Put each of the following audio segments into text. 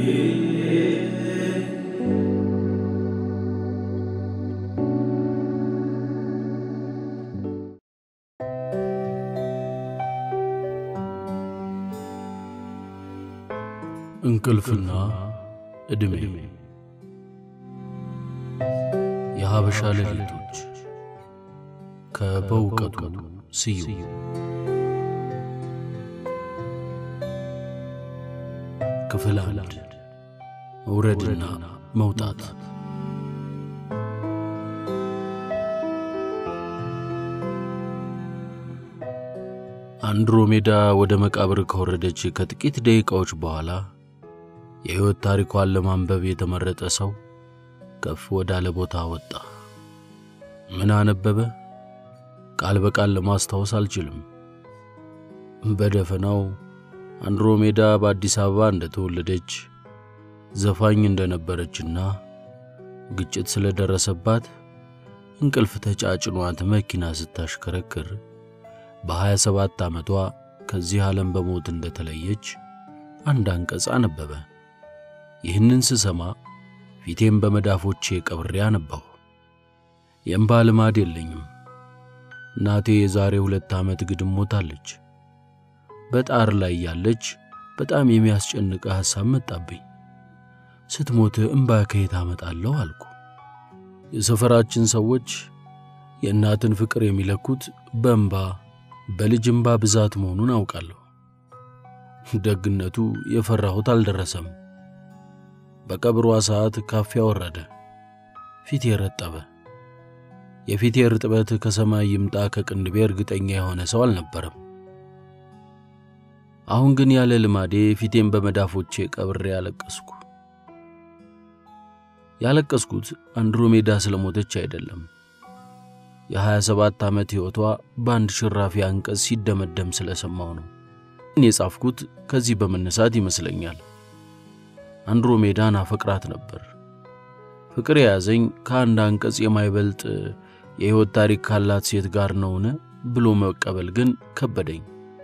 እንቅልፍና ዕድሜ የሀበሻ ሌሊቶች ከበእውቀቱ ስዩም ክፍል አንድ መውረድና መውጣት አንድሮሜዳ ወደ መቃብር ከወረደች ከጥቂት ደቂቃዎች በኋላ የሕይወት ታሪኳን ለማንበብ የተመረጠ ሰው ከፍ ወዳለ ቦታ ወጣ። ምን አነበበ? ቃል በቃል ለማስታወስ አልችልም። በደፈናው አንድሮሜዳ በአዲስ አበባ እንደተወለደች ዘፋኝ እንደነበረችና ግጭት ስለደረሰባት እንቅልፍ ተጫጭኗት መኪና ስታሽከረክር በ27 ዓመቷ ከዚህ ዓለም በሞት እንደተለየች አንድ አንቀጽ አነበበ። ይህንን ስሰማ ፊቴም በመዳፎቼ ቀብሬ አነባሁ። የእምባ ልማድ የለኝም። እናቴ የዛሬ ሁለት ዓመት ግድም ሞታለች። በጣር ላይ ያለች በጣም የሚያስጨንቅ ሐሳብ መጣብኝ። ስትሞት እምባ ከየት አመጣለሁ አልኩ። የሰፈራችን ሰዎች የእናትን ፍቅር የሚለኩት በእምባ በልጅ እምባ ብዛት መሆኑን አውቃለሁ። ደግነቱ የፈራሁት አልደረሰም። በቀብሯ ሰዓት ካፊያ ወረደ። ፊቴ ረጠበ። የፊቴ ርጥበት ከሰማይ ይምጣ ከቅንድቤ እርግጠኛ የሆነ ሰው አልነበረም። አሁን ግን ያለ ልማዴ ፊቴን በመዳፎቼ ቀብሬ ያለቀስኩ። ያለቀስኩት አንድሮሜዳ ስለሞተች አይደለም። የ27 ዓመት ሕይወቷ በአንድ ሽራፊ አንቀጽ ሲደመደም ስለሰማው ነው። የጻፍኩት ከዚህ በመነሳት ይመስለኛል። አንድሮሜዳን አፈቅራት ነበር። ፍቅር የያዘኝ ከአንድ አንቀጽ የማይበልጥ የሕይወት ታሪክ ካላት ሴት ጋር ነውን ብሎ መቀበል ግን ከበደኝ።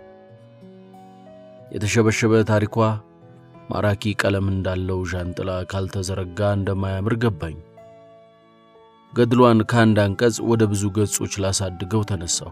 የተሸበሸበ ታሪኳ ማራኪ ቀለም እንዳለው ዣንጥላ ካልተዘረጋ እንደማያምር ገባኝ። ገድሏን ከአንድ አንቀጽ ወደ ብዙ ገጾች ላሳድገው ተነሳሁ።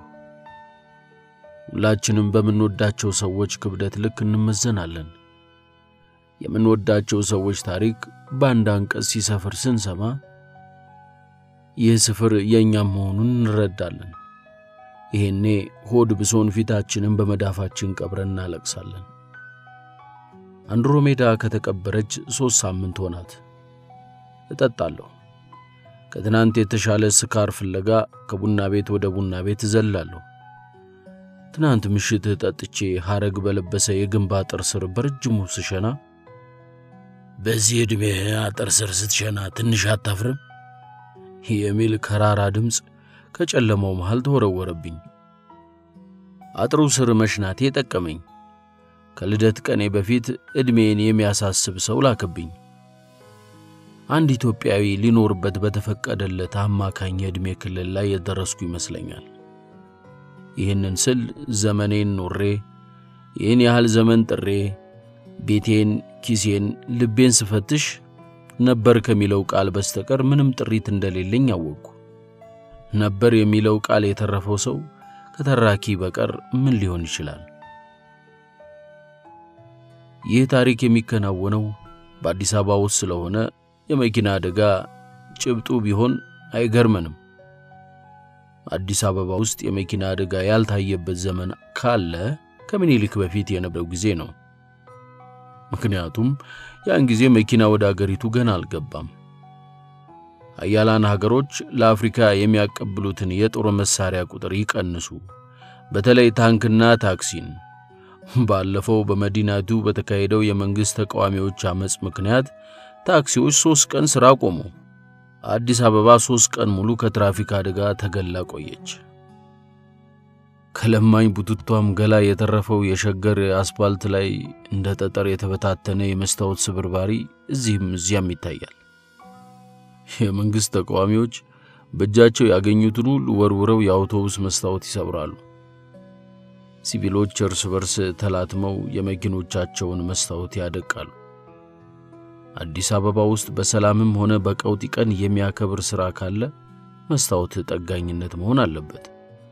ሁላችንም በምንወዳቸው ሰዎች ክብደት ልክ እንመዘናለን። የምንወዳቸው ሰዎች ታሪክ በአንድ አንቀጽ ሲሰፍር ስንሰማ ይህ ስፍር የእኛም መሆኑን እንረዳለን። ይሄኔ ሆድ ብሶን ፊታችንን በመዳፋችን ቀብረን እናለቅሳለን። አንድሮሜዳ ከተቀበረች ሦስት ሳምንት ሆናት። እጠጣለሁ። ከትናንት የተሻለ ስካር ፍለጋ ከቡና ቤት ወደ ቡና ቤት እዘላለሁ። ትናንት ምሽት ጠጥቼ ሐረግ በለበሰ የግንብ አጥር ስር በረጅሙ ስሸና በዚህ ዕድሜ አጥር ስር ስትሸና ትንሽ አታፍርም? የሚል ከራራ ድምፅ ከጨለማው መሃል ተወረወረብኝ። አጥሩ ስር መሽናቴ ጠቀመኝ። ከልደት ቀኔ በፊት ዕድሜን የሚያሳስብ ሰው ላከብኝ። አንድ ኢትዮጵያዊ ሊኖርበት በተፈቀደለት አማካኝ የዕድሜ ክልል ላይ የደረስኩ ይመስለኛል። ይህንን ስል ዘመኔን ኖሬ ይህን ያህል ዘመን ጥሬ ቤቴን፣ ኪሴን፣ ልቤን ስፈትሽ ነበር ከሚለው ቃል በስተቀር ምንም ጥሪት እንደሌለኝ አወቅኩ። ነበር የሚለው ቃል የተረፈው ሰው ከተራኪ በቀር ምን ሊሆን ይችላል? ይህ ታሪክ የሚከናወነው በአዲስ አበባ ውስጥ ስለሆነ የመኪና አደጋ ጭብጡ ቢሆን አይገርመንም። አዲስ አበባ ውስጥ የመኪና አደጋ ያልታየበት ዘመን ካለ ከምኒልክ በፊት የነበረው ጊዜ ነው። ምክንያቱም ያን ጊዜ መኪና ወደ አገሪቱ ገና አልገባም። ሀያላን ሀገሮች ለአፍሪካ የሚያቀብሉትን የጦር መሳሪያ ቁጥር ይቀንሱ፣ በተለይ ታንክና ታክሲን። ባለፈው በመዲናቱ በተካሄደው የመንግሥት ተቃዋሚዎች ዓመፅ ምክንያት ታክሲዎች ሦስት ቀን ሥራ ቆሙ። አዲስ አበባ ሦስት ቀን ሙሉ ከትራፊክ አደጋ ተገላ ቆየች። ከለማኝ ቡትቷም ገላ የተረፈው የሸገር አስፓልት ላይ እንደ ጠጠር የተበታተነ የመስታወት ስብርባሪ እዚህም እዚያም ይታያል። የመንግሥት ተቃዋሚዎች በእጃቸው ያገኙትን ሁሉ ወርውረው የአውቶቡስ መስታወት ይሰብራሉ። ሲቪሎች እርስ በርስ ተላትመው የመኪኖቻቸውን መስታወት ያደቃሉ። አዲስ አበባ ውስጥ በሰላምም ሆነ በቀውጢ ቀን የሚያከብር ሥራ ካለ መስታወት ጠጋኝነት መሆን አለበት።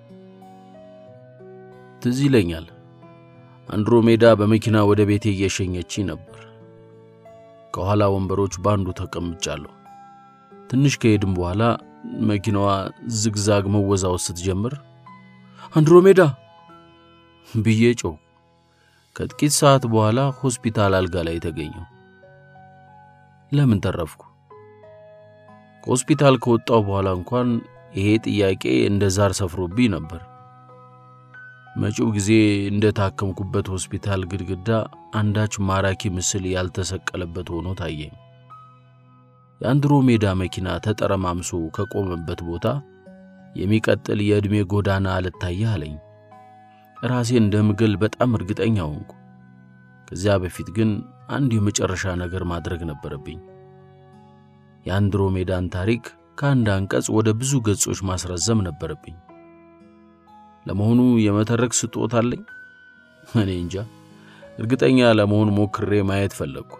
ትዝ ይለኛል አንድሮሜዳ በመኪና ወደ ቤቴ እየሸኘች ነበር። ከኋላ ወንበሮች ባንዱ ተቀምጫለሁ። ትንሽ ከሄድም በኋላ መኪናዋ ዝግዛግ መወዛወዝ ስትጀምር አንድሮሜዳ ብዬ ጮህ። ከጥቂት ሰዓት በኋላ ሆስፒታል አልጋ ላይ ተገኘሁ። ለምን ተረፍኩ? ከሆስፒታል ከወጣሁ በኋላ እንኳን ይሄ ጥያቄ እንደ ዛር ሰፍሮብኝ ነበር። መጪው ጊዜ እንደ ታከምኩበት ሆስፒታል ግድግዳ አንዳች ማራኪ ምስል ያልተሰቀለበት ሆኖ ታየኝ። የአንድሮሜዳ መኪና ተጠረማምሶ ከቆመበት ቦታ የሚቀጥል የዕድሜ ጎዳና አልታየህ አለኝ። ራሴ እንደምግል በጣም እርግጠኛ ሆንኩ። ከዚያ በፊት ግን አንድ የመጨረሻ ነገር ማድረግ ነበረብኝ። የአንድሮሜዳን ታሪክ ከአንድ አንቀጽ ወደ ብዙ ገጾች ማስረዘም ነበረብኝ። ለመሆኑ የመተረክ ስጦታ አለኝ? እኔ እንጃ። እርግጠኛ ለመሆን ሞክሬ ማየት ፈለግኩ።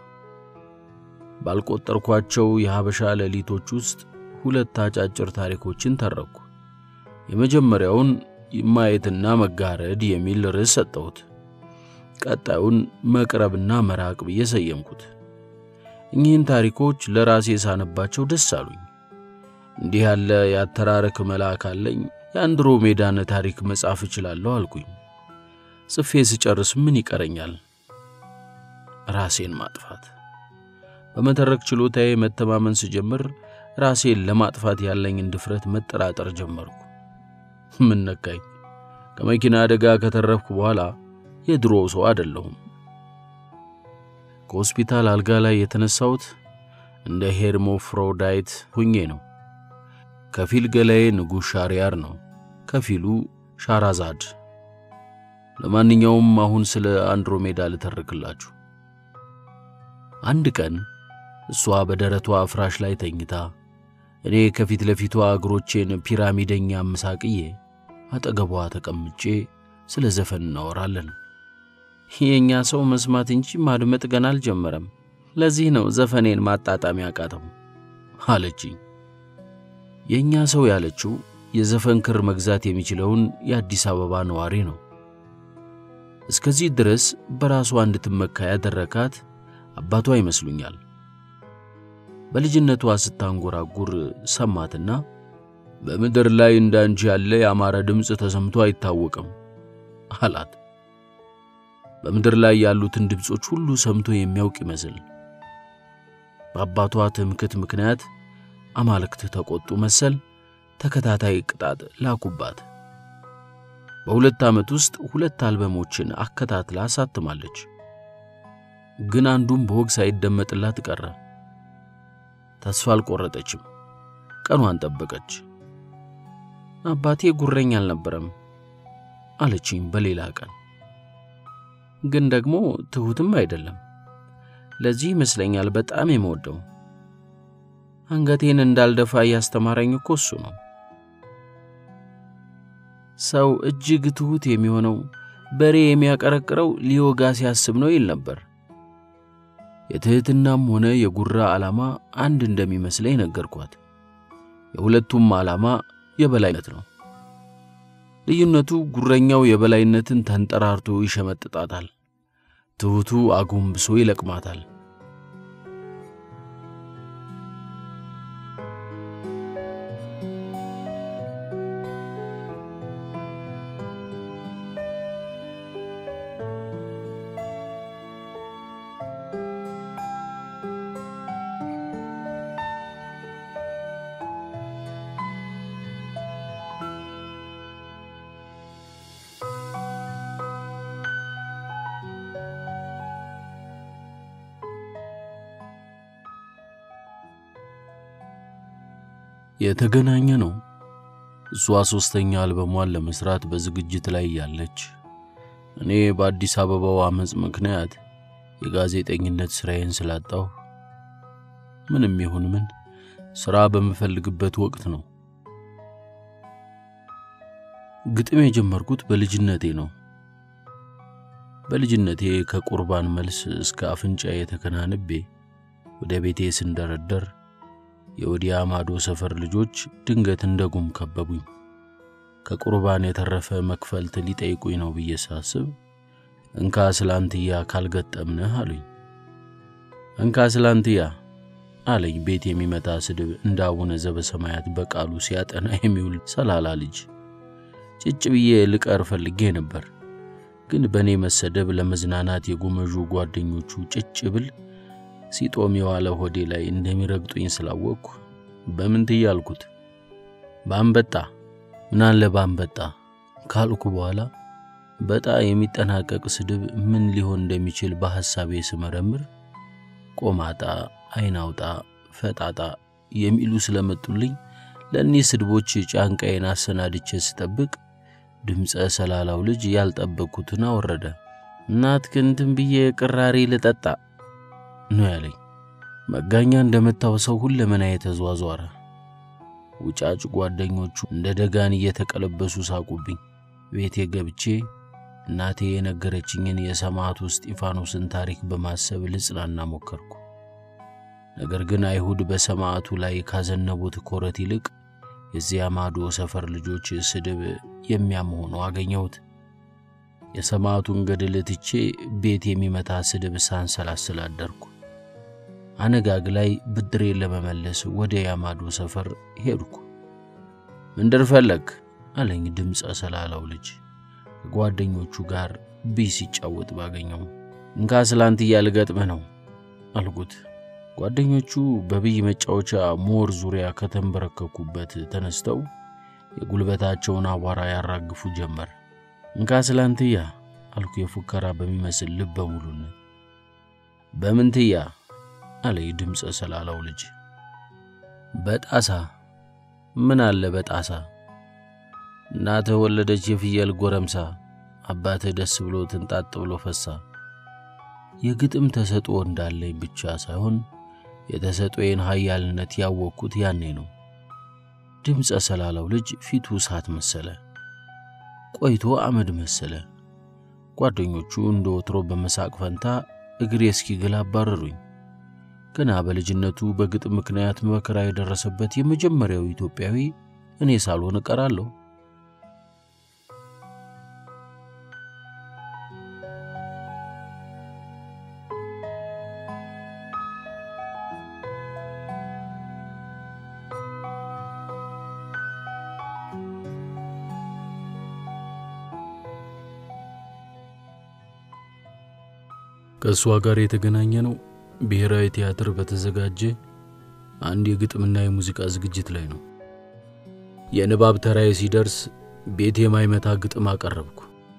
ባልቆጠርኳቸው የሐበሻ ሌሊቶች ውስጥ ሁለት አጫጭር ታሪኮችን ተረኩ። የመጀመሪያውን ማየትና መጋረድ የሚል ርዕስ ሰጠሁት። ቀጣዩን መቅረብና መራቅ ብዬ ሰየምኩት። እኚህን ታሪኮች ለራሴ ሳነባቸው ደስ አሉኝ። እንዲህ ያለ የአተራረክ መልአክ አለኝ፣ የአንድሮሜዳን ታሪክ መጻፍ እችላለሁ አልኩኝ። ጽፌ ስጨርስ ምን ይቀረኛል? ራሴን ማጥፋት። በመተረክ ችሎታዬ መተማመን ስጀምር ራሴን ለማጥፋት ያለኝን ድፍረት መጠራጠር ጀመርኩ። ምን ነካኝ? ከመኪና አደጋ ከተረፍኩ በኋላ የድሮ ሰው አይደለሁም። ከሆስፒታል አልጋ ላይ የተነሳሁት እንደ ሄርሞፍሮዳይት ሁኜ ነው። ከፊል ገላዬ ንጉሥ ሻሪያር ነው፣ ከፊሉ ሻራዛድ። ለማንኛውም አሁን ስለ አንድሮሜዳ ልተርክላችሁ። አንድ ቀን እሷ በደረቷ ፍራሽ ላይ ተኝታ እኔ ከፊት ለፊቷ እግሮቼን ፒራሚደኛ አመሳቅዬ አጠገቧ ተቀምጬ ስለ ዘፈን እናወራለን። የእኛ ሰው መስማት እንጂ ማድመጥ ገና አልጀመረም። ለዚህ ነው ዘፈኔን ማጣጣም ያቃተው አለችኝ። የእኛ ሰው ያለችው የዘፈን ክር መግዛት የሚችለውን የአዲስ አበባ ነዋሪ ነው። እስከዚህ ድረስ በራሷ እንድትመካ ያደረካት አባቷ ይመስሉኛል። በልጅነቷ ስታንጎራጉር ሰማትና በምድር ላይ እንዳንቺ ያለ ያማረ ድምፅ ተሰምቶ አይታወቅም አላት። በምድር ላይ ያሉትን ድምፆች ሁሉ ሰምቶ የሚያውቅ ይመስል በአባቷ ትምክት ምክንያት አማልክት ተቆጡ መሰል ተከታታይ ቅጣት ላኩባት። በሁለት ዓመት ውስጥ ሁለት አልበሞችን አከታትላ አሳትማለች። ግን አንዱም በወግ ሳይደመጥላት ቀረ። ተስፋ አልቆረጠችም። ቀኗን ጠበቀች። አባቴ ጉረኛ አልነበረም አለችኝ በሌላ ቀን። ግን ደግሞ ትሑትም አይደለም። ለዚህ ይመስለኛል በጣም የምወደው። አንገቴን እንዳልደፋ እያስተማረኝ እኮ እሱ ነው። ሰው እጅግ ትሑት የሚሆነው በሬ የሚያቀረቅረው ሊወጋ ሲያስብ ነው ይል ነበር። የትሕትናም ሆነ የጉራ ዓላማ አንድ እንደሚመስለኝ ነገርኳት። የሁለቱም ዓላማ የበላይነት ነው። ልዩነቱ ጉረኛው የበላይነትን ተንጠራርቶ ይሸመጥጣታል፣ ትሑቱ አጎንብሶ ይለቅማታል። የተገናኘ ነው። እሷ ሦስተኛ አልበሟን ለመሥራት በዝግጅት ላይ ያለች፣ እኔ በአዲስ አበባው ዓመፅ ምክንያት የጋዜጠኝነት ሥራዬን ስላጣሁ ምንም ይሁን ምን ሥራ በምፈልግበት ወቅት ነው። ግጥም የጀመርኩት በልጅነቴ ነው። በልጅነቴ ከቁርባን መልስ እስከ አፍንጫ የተከናንቤ ወደ ቤቴ ስንደረደር የወዲያ ማዶ ሰፈር ልጆች ድንገት እንደ ጉም ከበቡኝ። ከቁርባን የተረፈ መክፈልት ሊጠይቁኝ ነው ብዬ ሳስብ እንካ ስላንትያ ካልገጠምንህ አሉኝ። እንካ ስላንትያ አለኝ ቤት የሚመታ ስድብ እንደ አቡነ ዘበሰማያት በቃሉ ሲያጠና የሚውል ሰላላ ልጅ። ጭጭ ብዬ ልቀር ፈልጌ ነበር፣ ግን በእኔ መሰደብ ለመዝናናት የጎመዡ ጓደኞቹ ጭጭ ብል ሲጦም የዋለ ሆዴ ላይ እንደሚረግጡኝ ስላወቅኩ በምን ትዬ አልኩት። በአንበጣ ምናለ በአንበጣ ካልኩ በኋላ በጣ የሚጠናቀቅ ስድብ ምን ሊሆን እንደሚችል በሐሳቤ ስመረምር ቆማጣ፣ አይናውጣ፣ ፈጣጣ የሚሉ ስለመጡልኝ ለእኒህ ስድቦች ጫንቃዬን አሰናድቼ ስጠብቅ ድምፀ ሰላላው ልጅ ያልጠበቅኩትን አወረደ። እናትክንትን ብዬ ቅራሪ ልጠጣ ነው ያለኝ። መጋኛ እንደመታው ሰው ሁለመናዬ ተዟዟረ። ውጫጭ ጓደኞቹ እንደ ደጋን እየተቀለበሱ ሳቁብኝ። ቤቴ ገብቼ እናቴ የነገረችኝን የሰማዕቱ እስጢፋኖስን ታሪክ በማሰብ ልጽናና ሞከርኩ። ነገር ግን አይሁድ በሰማዕቱ ላይ ካዘነቡት ኮረት ይልቅ የዚያ ማዶ ሰፈር ልጆች ስድብ የሚያም ሆኖ አገኘሁት። የሰማዕቱን ገድል ትቼ ቤት የሚመታ ስድብ ሳንሰላስል አደርኩ። አነጋግ ላይ ብድሬን ለመመለስ ወደ ያማዶ ሰፈር ሄድኩ። ምንድር ፈለግ አለኝ ድምፀ ሰላላው ልጅ ከጓደኞቹ ጋር ቢስ ሲጫወት ባገኘው። እንካ ስላንትያ ልገጥምህ ነው አልኩት። ጓደኞቹ በብይ መጫወቻ ሞር ዙሪያ ከተንበረከኩበት ተነስተው የጉልበታቸውን አቧራ ያራግፉ ጀመር። እንካ ስላንትያ አልኩ የፉከራ በሚመስል ልበ ሙሉነት። በምንትያ አለ ድምፀ ሰላላው ልጅ። በጣሳ ምን አለ በጣሳ እናትህ ወለደች የፍየል ጎረምሳ አባትህ ደስ ብሎ ትንጣጥ ብሎ ፈሳ። የግጥም ተሰጥኦ እንዳለኝ ብቻ ሳይሆን የተሰጥኦዬን ኃያልነት ያወቅኩት ያኔ ነው። ድምፀ ሰላላው ልጅ ፊቱ እሳት መሰለ፣ ቆይቶ አመድ መሰለ። ጓደኞቹ እንደ ወትሮ በመሳቅ ፈንታ እግሬ እስኪግል አባረሩኝ። ገና በልጅነቱ በግጥም ምክንያት መከራ የደረሰበት የመጀመሪያው ኢትዮጵያዊ እኔ ሳልሆን እቀራለሁ። ከእሷ ጋር የተገናኘ ነው ብሔራዊ ቲያትር በተዘጋጀ አንድ የግጥምና የሙዚቃ ዝግጅት ላይ ነው። የንባብ ተራዬ ሲደርስ ቤት የማይመታ ግጥም አቀረብኩ።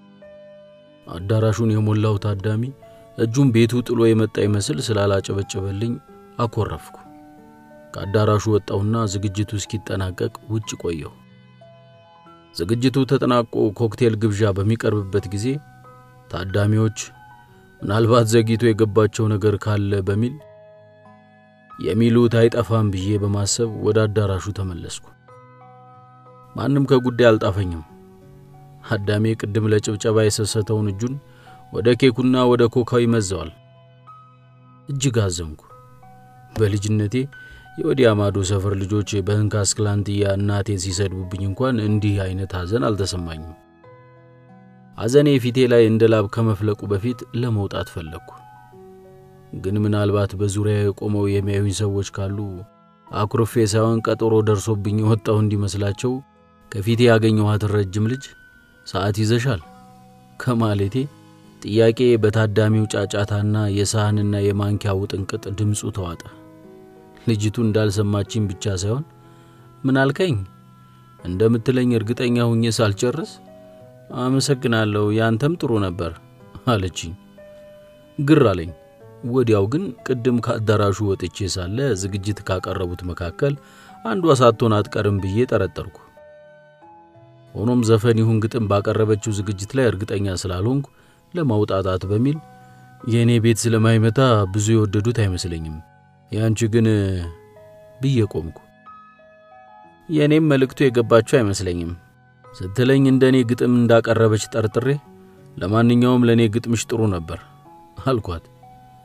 አዳራሹን የሞላው ታዳሚ እጁን ቤቱ ጥሎ የመጣ ይመስል ስላላጨበጨበልኝ አኮረፍኩ። ከአዳራሹ ወጣሁና ዝግጅቱ እስኪጠናቀቅ ውጭ ቆየሁ። ዝግጅቱ ተጠናቆ ኮክቴል ግብዣ በሚቀርብበት ጊዜ ታዳሚዎች ምናልባት ዘግይቶ የገባቸው ነገር ካለ በሚል የሚሉት አይጠፋም ብዬ በማሰብ ወደ አዳራሹ ተመለስኩ። ማንም ከጉዳይ አልጣፈኝም። አዳሜ ቅድም ለጭብጨባ የሰሰተውን እጁን ወደ ኬኩና ወደ ኮካው ይመዘዋል። እጅግ አዘንኩ። በልጅነቴ የወዲያ ማዶ ሰፈር ልጆች በእንካ ስክላንትያ እናቴን ሲሰድቡብኝ እንኳን እንዲህ አይነት ሐዘን አልተሰማኝም። ሐዘኔ ፊቴ ላይ እንደ ላብ ከመፍለቁ በፊት ለመውጣት ፈለግኩ። ግን ምናልባት በዙሪያ የቆመው የሚያዩኝ ሰዎች ካሉ አኩርፌ ሳይሆን ቀጠሮ ደርሶብኝ የወጣው እንዲመስላቸው ከፊቴ ያገኘኋትን ረጅም ልጅ ሰዓት ይዘሻል ከማለቴ ጥያቄ በታዳሚው ጫጫታና የሳህንና የማንኪያ ውጥንቅጥ ድምፁ ተዋጠ። ልጅቱ እንዳልሰማችኝ ብቻ ሳይሆን ምን አልከኝ እንደምትለኝ እርግጠኛ ሁኜ ሳልጨርስ አመሰግናለሁ፣ ያንተም ጥሩ ነበር አለችኝ። ግር አለኝ። ወዲያው ግን ቅድም ከአዳራሹ ወጥቼ ሳለ ዝግጅት ካቀረቡት መካከል አንዷ ሳትሆን አትቀርም ብዬ ጠረጠርኩ። ሆኖም ዘፈን ይሁን ግጥም ባቀረበችው ዝግጅት ላይ እርግጠኛ ስላልሆንኩ ለማውጣጣት በሚል የእኔ ቤት ስለማይመታ ብዙ የወደዱት አይመስለኝም፣ ያንቺ ግን ብዬ ቆምኩ። የእኔም መልእክቱ የገባቸው አይመስለኝም ስትለኝ እንደ እኔ ግጥም እንዳቀረበች ጠርጥሬ፣ ለማንኛውም ለእኔ ግጥምሽ ጥሩ ነበር አልኳት።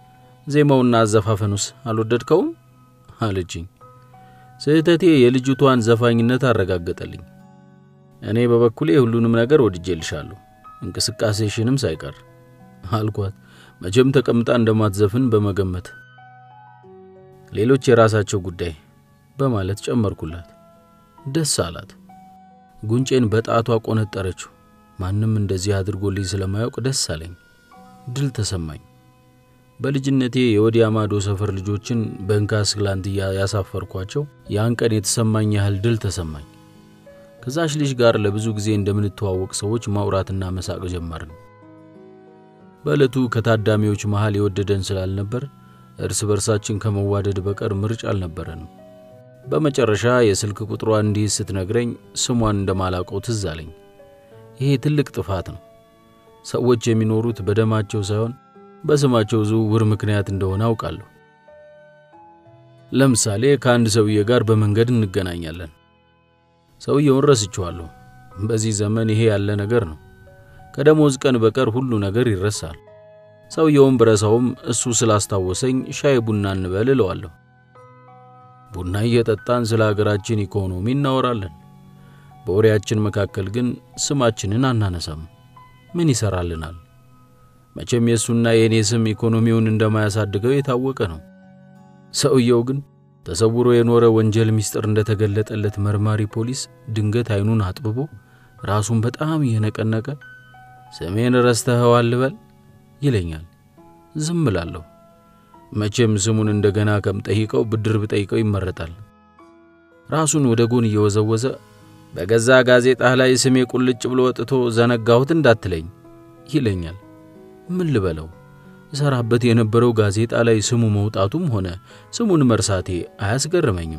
ዜማውና አዘፋፈኑስ አልወደድከውም አለችኝ። ስህተቴ የልጅቷን ዘፋኝነት አረጋገጠልኝ። እኔ በበኩሌ ሁሉንም ነገር ወድጄልሻለሁ፣ እንቅስቃሴሽንም ሳይቀር አልኳት፣ መቼም ተቀምጣ እንደማትዘፍን በመገመት ሌሎች የራሳቸው ጉዳይ በማለት ጨመርኩላት። ደስ አላት። ጉንጬን በጣቷ ቆነጠረችው። ማንም እንደዚህ አድርጎልኝ ስለማያውቅ ደስ አለኝ። ድል ተሰማኝ። በልጅነቴ የወዲያ ማዶ ሰፈር ልጆችን በእንካስ ላንትያ ያሳፈርኳቸው ያን ቀን የተሰማኝ ያህል ድል ተሰማኝ። ከዛች ልጅ ጋር ለብዙ ጊዜ እንደምንተዋወቅ ሰዎች ማውራትና መሳቅ ጀመርን። በዕለቱ ከታዳሚዎች መሃል የወደደን ስላልነበር እርስ በርሳችን ከመዋደድ በቀር ምርጫ አልነበረንም። በመጨረሻ የስልክ ቁጥሯ እንዲህ ስትነግረኝ ስሟን እንደማላውቀው ትዝ አለኝ። ይሄ ትልቅ ጥፋት ነው። ሰዎች የሚኖሩት በደማቸው ሳይሆን በስማቸው ዝውውር ምክንያት እንደሆነ አውቃለሁ። ለምሳሌ ከአንድ ሰውዬ ጋር በመንገድ እንገናኛለን። ሰውየውን ረስቼዋለሁ። በዚህ ዘመን ይሄ ያለ ነገር ነው። ከደሞዝ ቀን በቀር ሁሉ ነገር ይረሳል። ሰውየውን ብረሳውም እሱ ስላስታወሰኝ ሻይ ቡና እንበል እለዋለሁ። ቡና እየጠጣን ስለ አገራችን ኢኮኖሚ እናወራለን። በወሬያችን መካከል ግን ስማችንን አናነሳም። ምን ይሰራልናል? መቼም የእሱና የእኔ ስም ኢኮኖሚውን እንደማያሳድገው የታወቀ ነው። ሰውየው ግን ተሰውሮ የኖረ ወንጀል ምስጢር እንደተገለጠለት መርማሪ ፖሊስ ድንገት አይኑን አጥብቦ ራሱን በጣም እየነቀነቀ ስሜን ረስተኸዋል ልበል ይለኛል። ዝም እላለሁ። መቼም ስሙን እንደገና ከምጠይቀው ብድር ብጠይቀው ይመረጣል። ራሱን ወደ ጎን እየወዘወዘ በገዛ ጋዜጣህ ላይ ስሜ ቁልጭ ብሎ ወጥቶ ዘነጋሁት እንዳትለኝ ይለኛል። ምን ልበለው? እሰራበት የነበረው ጋዜጣ ላይ ስሙ መውጣቱም ሆነ ስሙን መርሳቴ አያስገርመኝም።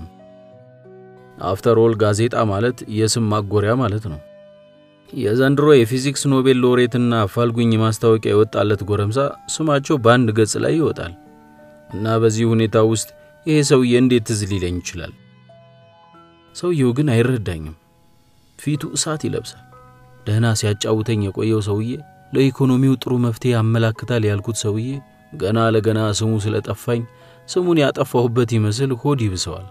አፍተር ኦል ጋዜጣ ማለት የስም ማጎሪያ ማለት ነው። የዘንድሮ የፊዚክስ ኖቤል ሎሬትና አፋልጉኝ ማስታወቂያ የወጣለት ጎረምሳ ስማቸው በአንድ ገጽ ላይ ይወጣል እና በዚህ ሁኔታ ውስጥ ይሄ ሰውዬ እንዴት ትዝ ሊለኝ ይችላል? ሰውየው ግን አይረዳኝም። ፊቱ እሳት ይለብሳል። ደህና ሲያጫውተኝ የቆየው ሰውዬ ለኢኮኖሚው ጥሩ መፍትሄ ያመላክታል ያልኩት ሰውዬ ገና ለገና ስሙ ስለጠፋኝ ስሙን ያጠፋሁበት ይመስል ሆድ ይብሰዋል።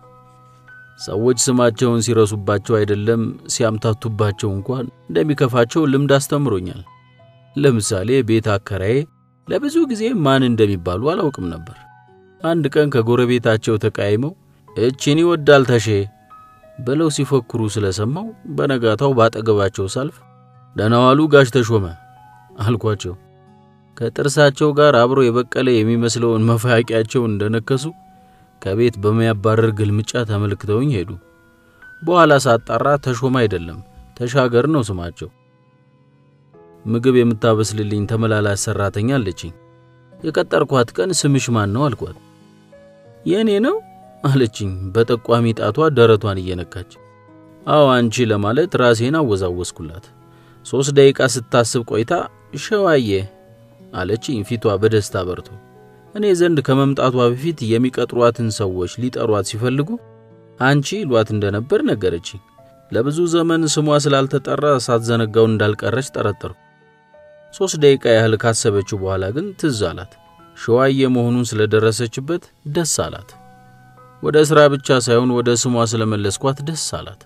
ሰዎች ስማቸውን ሲረሱባቸው አይደለም ሲያምታቱባቸው እንኳን እንደሚከፋቸው ልምድ አስተምሮኛል። ለምሳሌ ቤት አከራዬ ለብዙ ጊዜ ማን እንደሚባሉ አላውቅም ነበር። አንድ ቀን ከጎረቤታቸው ተቃይመው እቺን ይወዳል ተሼ ብለው ሲፎክሩ ስለሰማው በነጋታው ባጠገባቸው ሳልፍ ደህና ዋሉ ጋሽ ተሾመ አልኳቸው። ከጥርሳቸው ጋር አብሮ የበቀለ የሚመስለውን መፋቂያቸውን እንደነከሱ ከቤት በሚያባረር ግልምጫ ተመልክተውኝ ሄዱ። በኋላ ሳጣራ ተሾመ አይደለም ተሻገር ነው ስማቸው። ምግብ የምታበስልልኝ ተመላላሽ ሰራተኛ አለችኝ። የቀጠርኳት ቀን ስምሽ ማን ነው አልኳት። የእኔ ነው አለችኝ በጠቋሚ ጣቷ ደረቷን እየነካች። አዎ አንቺ ለማለት ራሴን አወዛወስኩላት። ሦስት ደቂቃ ስታስብ ቆይታ ሸዋዬ አለችኝ ፊቷ በደስታ በርቶ። እኔ ዘንድ ከመምጣቷ በፊት የሚቀጥሯትን ሰዎች ሊጠሯት ሲፈልጉ አንቺ ይሏት እንደነበር ነገረችኝ። ለብዙ ዘመን ስሟ ስላልተጠራ ሳትዘነጋው እንዳልቀረች ጠረጠርኩ። ሦስት ደቂቃ ያህል ካሰበችው በኋላ ግን ትዝ አላት። ሸዋዬ መሆኑን ስለደረሰችበት ደስ አላት። ወደ ሥራ ብቻ ሳይሆን ወደ ስሟ ስለመለስኳት ደስ አላት።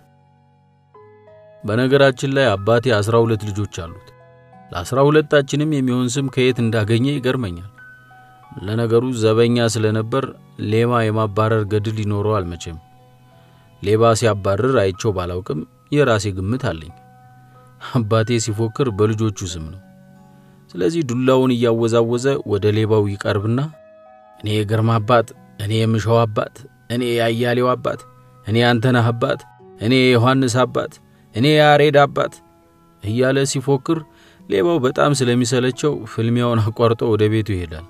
በነገራችን ላይ አባቴ አስራ ሁለት ልጆች አሉት። ለአስራ ሁለታችንም የሚሆን ስም ከየት እንዳገኘ ይገርመኛል። ለነገሩ ዘበኛ ስለነበር ሌባ የማባረር ገድል ይኖረዋል መቼም። ሌባ ሲያባርር አይቸው ባላውቅም የራሴ ግምት አለኝ። አባቴ ሲፎክር በልጆቹ ስም ነው። ስለዚህ ዱላውን እያወዛወዘ ወደ ሌባው ይቀርብና እኔ የግርማ አባት፣ እኔ የምሸው አባት፣ እኔ የአያሌው አባት፣ እኔ አንተነህ አባት፣ እኔ የዮሐንስ አባት፣ እኔ የያሬድ አባት እያለ ሲፎክር ሌባው በጣም ስለሚሰለቸው ፍልሚያውን አቋርጦ ወደ ቤቱ ይሄዳል።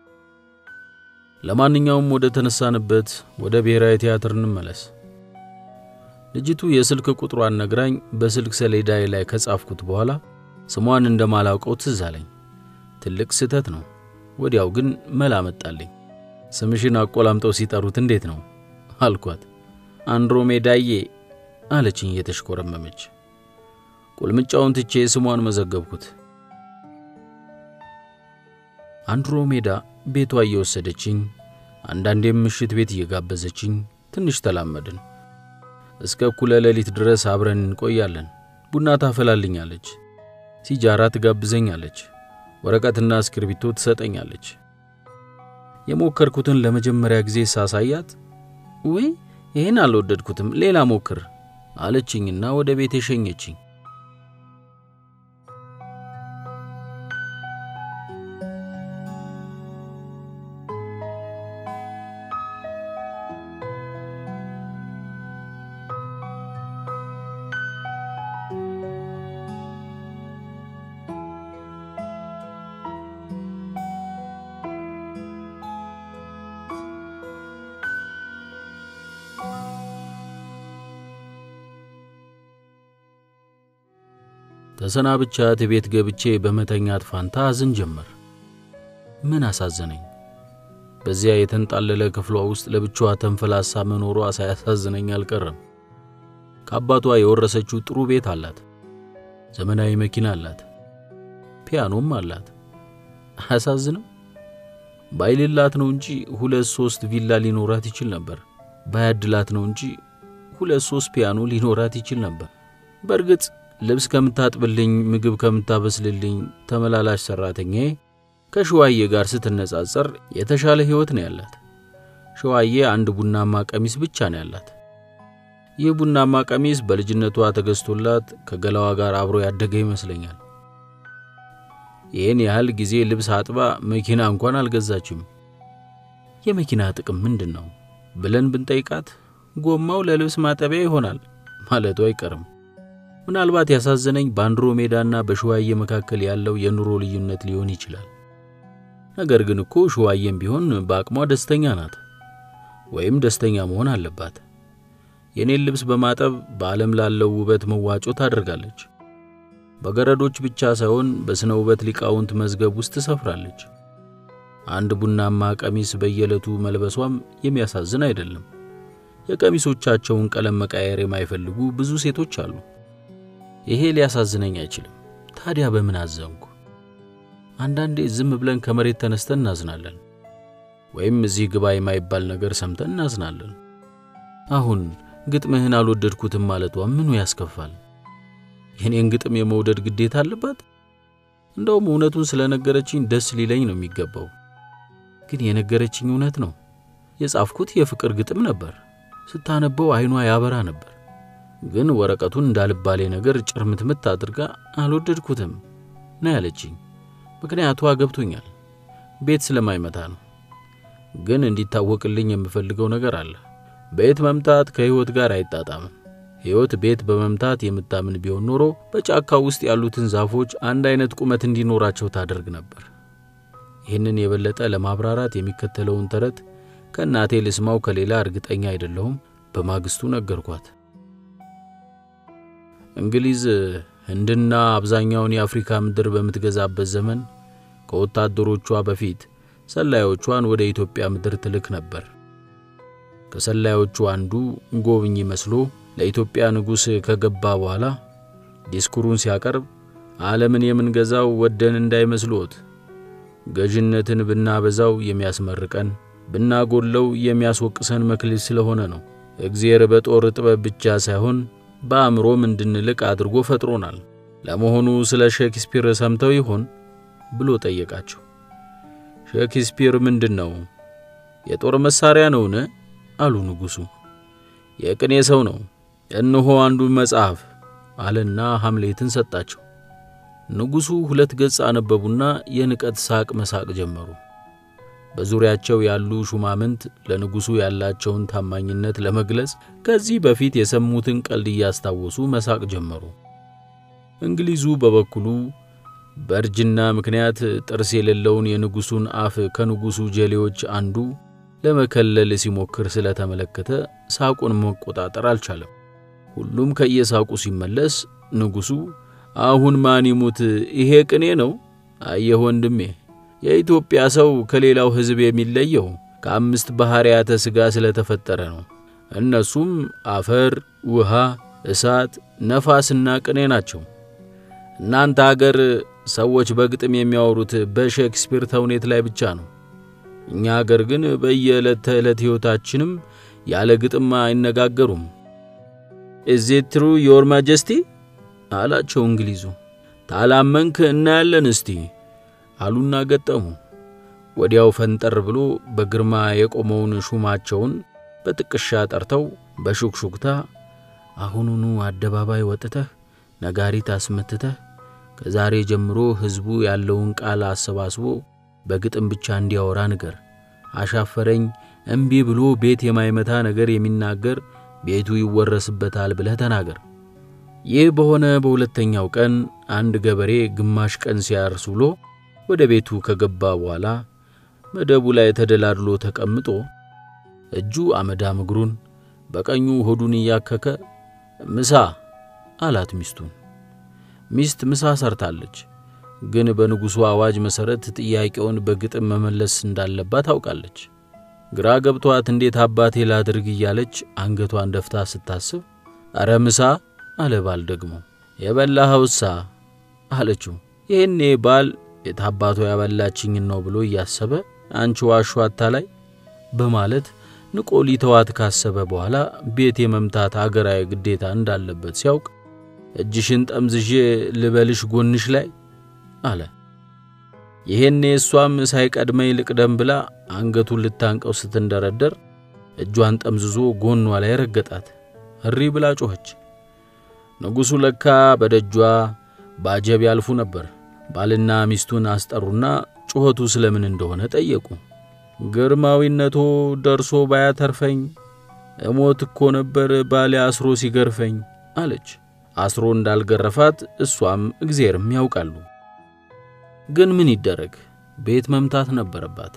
ለማንኛውም ወደ ተነሳንበት ወደ ብሔራዊ ቲያትር እንመለስ። ልጅቱ የስልክ ቁጥሯን ነግራኝ በስልክ ሰሌዳዬ ላይ ከጻፍኩት በኋላ ስሟን እንደማላውቀው ትዝ አለኝ። ትልቅ ስህተት ነው። ወዲያው ግን መላ መጣልኝ። ስምሽን አቆላምጠው ሲጠሩት እንዴት ነው አልኳት። አንድሮሜዳዬ አለችኝ እየተሽኮረመመች። ቁልምጫውን ትቼ ስሟን መዘገብኩት። አንድሮሜዳ ቤቷ እየወሰደችኝ አንዳንዴም ምሽት ቤት እየጋበዘችኝ ትንሽ ተላመድን። እስከ እኩለ ሌሊት ድረስ አብረን እንቆያለን። ቡና ታፈላልኛለች፣ ሲጃራ ትጋብዘኛለች፣ ወረቀትና እስክርቢቶ ትሰጠኛለች። የሞከርኩትን ለመጀመሪያ ጊዜ ሳሳያት ውይ ይህን አልወደድኩትም፣ ሌላ ሞክር አለችኝና ወደ ቤት የሸኘችኝ። ተሰናብቻት ቤት ገብቼ በመተኛት ፋንታ አዝን ጀመር። ምን አሳዘነኝ? በዚያ የተንጣለለ ክፍሏ ውስጥ ለብቻዋ ተንፈላሳ መኖሯ ሳያሳዝነኝ አልቀረም። ከአባቷ የወረሰችው ጥሩ ቤት አላት፣ ዘመናዊ መኪና አላት፣ ፒያኖም አላት። አያሳዝንም? ባይልላት ነው እንጂ ሁለት ሶስት ቪላ ሊኖራት ይችል ነበር። ባያድላት ነው እንጂ ሁለት ሶስት ፒያኖ ሊኖራት ይችል ነበር። በእርግጥ ልብስ ከምታጥብልኝ፣ ምግብ ከምታበስልልኝ ተመላላሽ ሠራተኛዬ ከሸዋዬ ጋር ስትነጻጸር የተሻለ ሕይወት ነው ያላት። ሸዋዬ አንድ ቡናማ ቀሚስ ብቻ ነው ያላት። ይህ ቡናማ ቀሚስ በልጅነቷ ተገዝቶላት ከገላዋ ጋር አብሮ ያደገ ይመስለኛል። ይህን ያህል ጊዜ ልብስ አጥባ መኪና እንኳን አልገዛችም። የመኪና ጥቅም ምንድን ነው ብለን ብንጠይቃት ጎማው ለልብስ ማጠቢያ ይሆናል ማለቱ አይቀርም። ምናልባት ያሳዘነኝ በአንድሮሜዳና በሸዋዬ መካከል ያለው የኑሮ ልዩነት ሊሆን ይችላል። ነገር ግን እኮ ሸዋዬም ቢሆን በአቅሟ ደስተኛ ናት፣ ወይም ደስተኛ መሆን አለባት። የኔን ልብስ በማጠብ በዓለም ላለው ውበት መዋጮ ታደርጋለች። በገረዶች ብቻ ሳይሆን በሥነ ውበት ሊቃውንት መዝገብ ውስጥ ትሰፍራለች። አንድ ቡናማ ቀሚስ በየዕለቱ መልበሷም የሚያሳዝን አይደለም። የቀሚሶቻቸውን ቀለም መቃየር የማይፈልጉ ብዙ ሴቶች አሉ። ይሄ ሊያሳዝነኝ አይችልም። ታዲያ በምን አዘንኩ? አንዳንዴ ዝም ብለን ከመሬት ተነስተን እናዝናለን፣ ወይም እዚህ ግባ የማይባል ነገር ሰምተን እናዝናለን። አሁን ግጥምህን አልወደድኩትም ማለቷ ምኑ ያስከፋል? የኔን ግጥም የመውደድ ግዴታ አለባት? እንደውም እውነቱን ስለነገረችኝ ደስ ሊለኝ ነው የሚገባው። ግን የነገረችኝ እውነት ነው። የጻፍኩት የፍቅር ግጥም ነበር። ስታነበው ዓይኗ ያበራ ነበር። ግን ወረቀቱን እንዳልባሌ ነገር ጭርምትምት አድርጋ አልወደድኩትም ነው ያለችኝ። ምክንያቷ ገብቶኛል። ቤት ስለማይመታ ነው። ግን እንዲታወቅልኝ የምፈልገው ነገር አለ። ቤት መምታት ከሕይወት ጋር አይጣጣምም። ሕይወት ቤት በመምታት የምታምን ቢሆን ኖሮ በጫካ ውስጥ ያሉትን ዛፎች አንድ አይነት ቁመት እንዲኖራቸው ታደርግ ነበር። ይህንን የበለጠ ለማብራራት የሚከተለውን ተረት ከእናቴ ልስማው ከሌላ እርግጠኛ አይደለሁም። በማግስቱ ነገርኳት። እንግሊዝ ህንድና አብዛኛውን የአፍሪካ ምድር በምትገዛበት ዘመን ከወታደሮቿ በፊት ሰላዮቿን ወደ ኢትዮጵያ ምድር ትልክ ነበር። ከሰላዮቹ አንዱ ጎብኚ መስሎ ለኢትዮጵያ ንጉሥ ከገባ በኋላ ዲስኩሩን ሲያቀርብ ዓለምን የምንገዛው ወደን እንዳይመስሎት፣ ገዥነትን ብናበዛው የሚያስመርቀን ብናጎለው የሚያስወቅሰን መክሊት ስለሆነ ነው። እግዚአብሔር በጦር ጥበብ ብቻ ሳይሆን በአእምሮም እንድንልቅ አድርጎ ፈጥሮናል። ለመሆኑ ስለ ሼክስፒር ሰምተው ይሆን ብሎ ጠየቃቸው። ሼክስፒር ምንድን ነው? የጦር መሳሪያ ነውን? አሉ ንጉሡ። የቅኔ ሰው ነው። እነሆ አንዱን መጽሐፍ አለና ሐምሌትን ሰጣቸው። ንጉሡ ሁለት ገጽ አነበቡና የንቀት ሳቅ መሳቅ ጀመሩ። በዙሪያቸው ያሉ ሹማምንት ለንጉሡ ያላቸውን ታማኝነት ለመግለጽ ከዚህ በፊት የሰሙትን ቀልድ እያስታወሱ መሳቅ ጀመሩ። እንግሊዙ በበኩሉ በእርጅና ምክንያት ጥርስ የሌለውን የንጉሡን አፍ ከንጉሡ ጀሌዎች አንዱ ለመከለል ሲሞክር ስለተመለከተ ሳቁን መቆጣጠር አልቻለም። ሁሉም ከየሳቁ ሲመለስ ንጉሡ አሁን ማን ይሙት ይሄ ቅኔ ነው? አየህ ወንድሜ የኢትዮጵያ ሰው ከሌላው ሕዝብ የሚለየው ከአምስት ባሕርያተ ሥጋ ስለተፈጠረ ነው። እነሱም አፈር፣ ውሃ፣ እሳት፣ ነፋስና ቅኔ ናቸው። እናንተ አገር ሰዎች በግጥም የሚያወሩት በሼክስፒር ተውኔት ላይ ብቻ ነው። እኛ አገር ግን በየዕለት ተዕለት ሕይወታችንም ያለ ግጥም አይነጋገሩም። ኢዝ ኢት ትሩ ዮር ማጀስቲ አላቸው እንግሊዙ። ታላመንክ እናያለን እስቲ አሉና ገጠሙ። ወዲያው ፈንጠር ብሎ በግርማ የቆመውን ሹማቸውን በጥቅሻ ጠርተው በሹክሹክታ አሁኑኑ አደባባይ ወጥተህ ነጋሪት አስመትተህ ከዛሬ ጀምሮ ሕዝቡ ያለውን ቃል አሰባስቦ በግጥም ብቻ እንዲያወራ ንገር። አሻፈረኝ እምቢ ብሎ ቤት የማይመታ ነገር የሚናገር ቤቱ ይወረስበታል ብለህ ተናገር። ይህ በሆነ በሁለተኛው ቀን አንድ ገበሬ ግማሽ ቀን ሲያርስ ውሎ ወደ ቤቱ ከገባ በኋላ መደቡ ላይ ተደላድሎ ተቀምጦ እጁ አመዳም እግሩን በቀኙ ሆዱን እያከከ ምሳ አላት ሚስቱን። ሚስት ምሳ ሰርታለች፣ ግን በንጉሡ አዋጅ መሠረት ጥያቄውን በግጥም መመለስ እንዳለባት ታውቃለች። ግራ ገብቷት እንዴት አባቴ ላድርግ እያለች አንገቷን ደፍታ ስታስብ አረ ምሳ አለ ባል ደግሞ የበላኸውሳ አለችው። ይህኔ ባል የታባቶ ያበላችኝን ነው ብሎ እያሰበ አንቺ ዋሹ አታላይ በማለት ንቆ ሊተዋት ካሰበ በኋላ ቤት የመምታት አገራዊ ግዴታ እንዳለበት ሲያውቅ እጅሽን ጠምዝዤ ልበልሽ ጎንሽ ላይ አለ። ይሄኔ እሷም ሳይቀድመኝ ልቅደም ብላ አንገቱን ልታንቀው ስትንደረደር እጇን ጠምዝዞ ጎኗ ላይ ረገጣት። እሪ ብላ ጮኸች። ንጉሡ ለካ በደጇ ባጀብ ያልፉ ነበር። ባልና ሚስቱን አስጠሩና ጩኸቱ ስለምን እንደሆነ ጠየቁ። ግርማዊነቶ ደርሶ ባያተርፈኝ እሞት እኮ ነበር ባሌ አስሮ ሲገርፈኝ አለች። አስሮ እንዳልገረፋት እሷም እግዜርም ያውቃሉ። ግን ምን ይደረግ ቤት መምታት ነበረባት።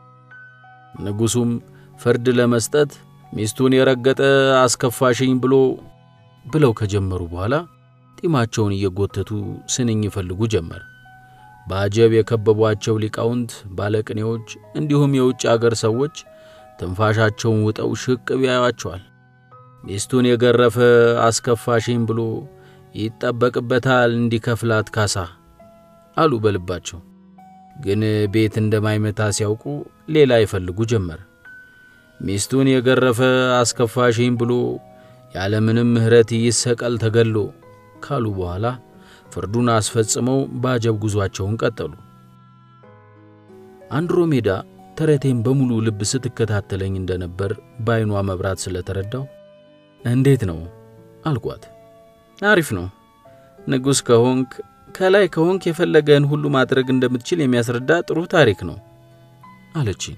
ንጉሡም ፍርድ ለመስጠት ሚስቱን የረገጠ አስከፋሽኝ ብሎ ብለው ከጀመሩ በኋላ ጢማቸውን እየጎተቱ ስንኝ ይፈልጉ ጀመር። በአጀብ የከበቧቸው ሊቃውንት፣ ባለቅኔዎች እንዲሁም የውጭ አገር ሰዎች ትንፋሻቸውን ውጠው ሽቅብ ያዩአቸዋል። ሚስቱን የገረፈ አስከፋሽኝ ብሎ ይጠበቅበታል እንዲከፍላት ካሳ አሉ በልባቸው። ግን ቤት እንደማይመታ ሲያውቁ ሌላ ይፈልጉ ጀመር። ሚስቱን የገረፈ አስከፋሽኝ ብሎ ያለምንም ምሕረት ይሰቀል ተገሎ ካሉ በኋላ ፍርዱን አስፈጽመው በአጀብ ጉዟቸውን ቀጠሉ። አንድሮሜዳ ተረቴን በሙሉ ልብ ስትከታተለኝ እንደነበር በዐይኗ መብራት ስለተረዳው እንዴት ነው አልኳት። አሪፍ ነው ንጉሥ ከሆንክ ከላይ ከሆንክ የፈለገህን ሁሉ ማድረግ እንደምትችል የሚያስረዳ ጥሩ ታሪክ ነው አለችኝ።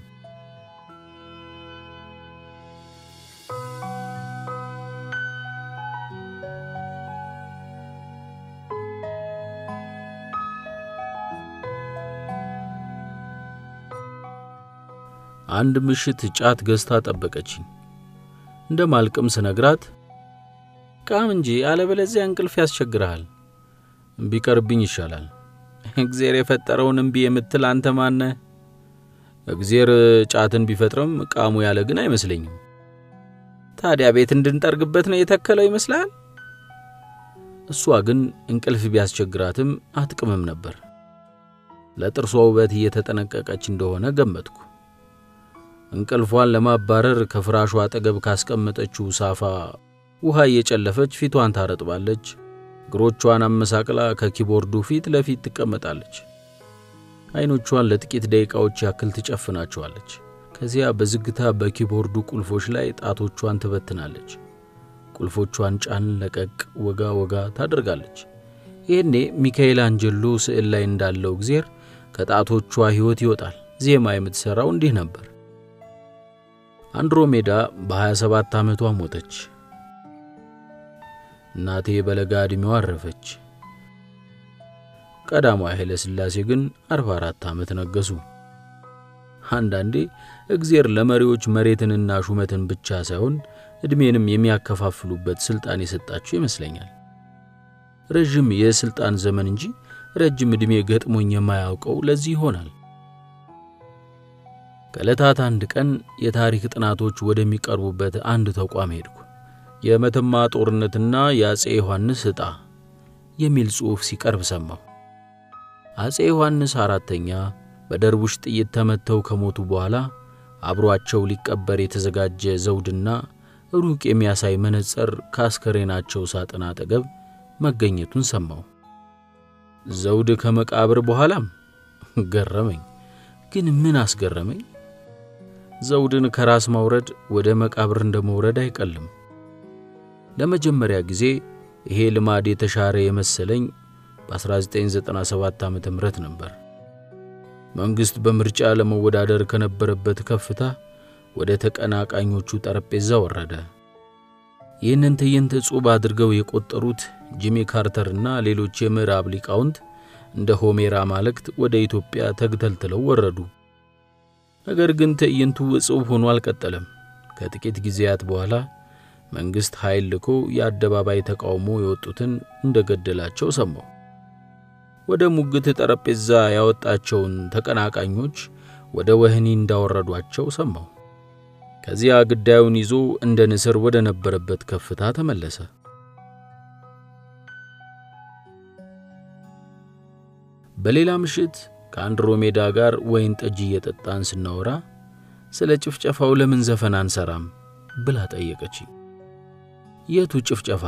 አንድ ምሽት ጫት ገዝታ ጠበቀችኝ። እንደ ማልቅም ስነግራት ቃም እንጂ አለበለዚያ እንቅልፍ ያስቸግርሃል፣ ቢቀርብኝ ይሻላል። እግዜር የፈጠረውን እምቢ የምትል አንተ ማነህ? እግዜር ጫትን ቢፈጥርም ቃሙ ያለ ግን አይመስለኝም። ታዲያ ቤት እንድንጠርግበት ነው የተከለው ይመስላል። እሷ ግን እንቅልፍ ቢያስቸግራትም አትቅምም ነበር። ለጥርሷ ውበት እየተጠነቀቀች እንደሆነ ገመትኩ። እንቅልፏን ለማባረር ከፍራሿ አጠገብ ካስቀመጠችው ሳፋ ውሃ እየጨለፈች ፊቷን ታረጥባለች። እግሮቿን አመሳቅላ ከኪቦርዱ ፊት ለፊት ትቀመጣለች። ዐይኖቿን ለጥቂት ደቂቃዎች ያክል ትጨፍናቸዋለች። ከዚያ በዝግታ በኪቦርዱ ቁልፎች ላይ ጣቶቿን ትበትናለች። ቁልፎቿን ጫን ለቀቅ ወጋ ወጋ ታደርጋለች። ይህኔ ሚካኤል አንጀሎ ስዕል ላይ እንዳለው እግዜር ከጣቶቿ ሕይወት ይወጣል። ዜማ የምትሠራው እንዲህ ነበር። አንድሮሜዳ በ27 ዓመቷ ሞተች። እናቴ በለጋ ዕድሜዋ አረፈች። ቀዳማዊ ኃይለ ሥላሴ ግን 44 ዓመት ነገሱ። አንዳንዴ እግዜር ለመሪዎች መሬትንና ሹመትን ብቻ ሳይሆን ዕድሜንም የሚያከፋፍሉበት ሥልጣን የሰጣቸው ይመስለኛል። ረዥም የሥልጣን ዘመን እንጂ ረጅም ዕድሜ ገጥሞኝ የማያውቀው ለዚህ ይሆናል። ከዕለታት አንድ ቀን የታሪክ ጥናቶች ወደሚቀርቡበት አንድ ተቋም ሄድኩ። የመተማ ጦርነትና የአፄ ዮሐንስ ዕጣ የሚል ጽሑፍ ሲቀርብ ሰማሁ። አፄ ዮሐንስ አራተኛ በደርቡሽ ጥይት ተመተው ከሞቱ በኋላ አብሯቸው ሊቀበር የተዘጋጀ ዘውድና ሩቅ የሚያሳይ መነጽር ከአስከሬናቸው ሳጥን አጠገብ መገኘቱን ሰማሁ። ዘውድ ከመቃብር በኋላም ገረመኝ። ግን ምን አስገረመኝ? ዘውድን ከራስ ማውረድ ወደ መቃብር እንደ መውረድ አይቀልም። ለመጀመሪያ ጊዜ ይሄ ልማድ የተሻረ የመሰለኝ በ1997 ዓ ም ነበር። መንግሥት በምርጫ ለመወዳደር ከነበረበት ከፍታ ወደ ተቀናቃኞቹ ጠረጴዛ ወረደ። ይህንን ትዕይንት ዕጹብ አድርገው የቆጠሩት ጂሚ ካርተርና ሌሎች የምዕራብ ሊቃውንት እንደ ሆሜር አማልክት ወደ ኢትዮጵያ ተግተልትለው ወረዱ። ነገር ግን ትዕይንቱ ዕጹብ ሆኖ አልቀጠለም። ከጥቂት ጊዜያት በኋላ መንግሥት ኃይል ልኮ የአደባባይ ተቃውሞ የወጡትን እንደ ገደላቸው ሰማሁ። ወደ ሙግት ጠረጴዛ ያወጣቸውን ተቀናቃኞች ወደ ወህኒ እንዳወረዷቸው ሰማሁ። ከዚያ ግዳዩን ይዞ እንደ ንስር ወደ ነበረበት ከፍታ ተመለሰ። በሌላ ምሽት ከአንድሮሜዳ ጋር ወይን ጠጅ እየጠጣን ስናወራ ስለ ጭፍጨፋው ለምን ዘፈን አንሰራም ብላ ጠየቀችኝ። የቱ ጭፍጨፋ?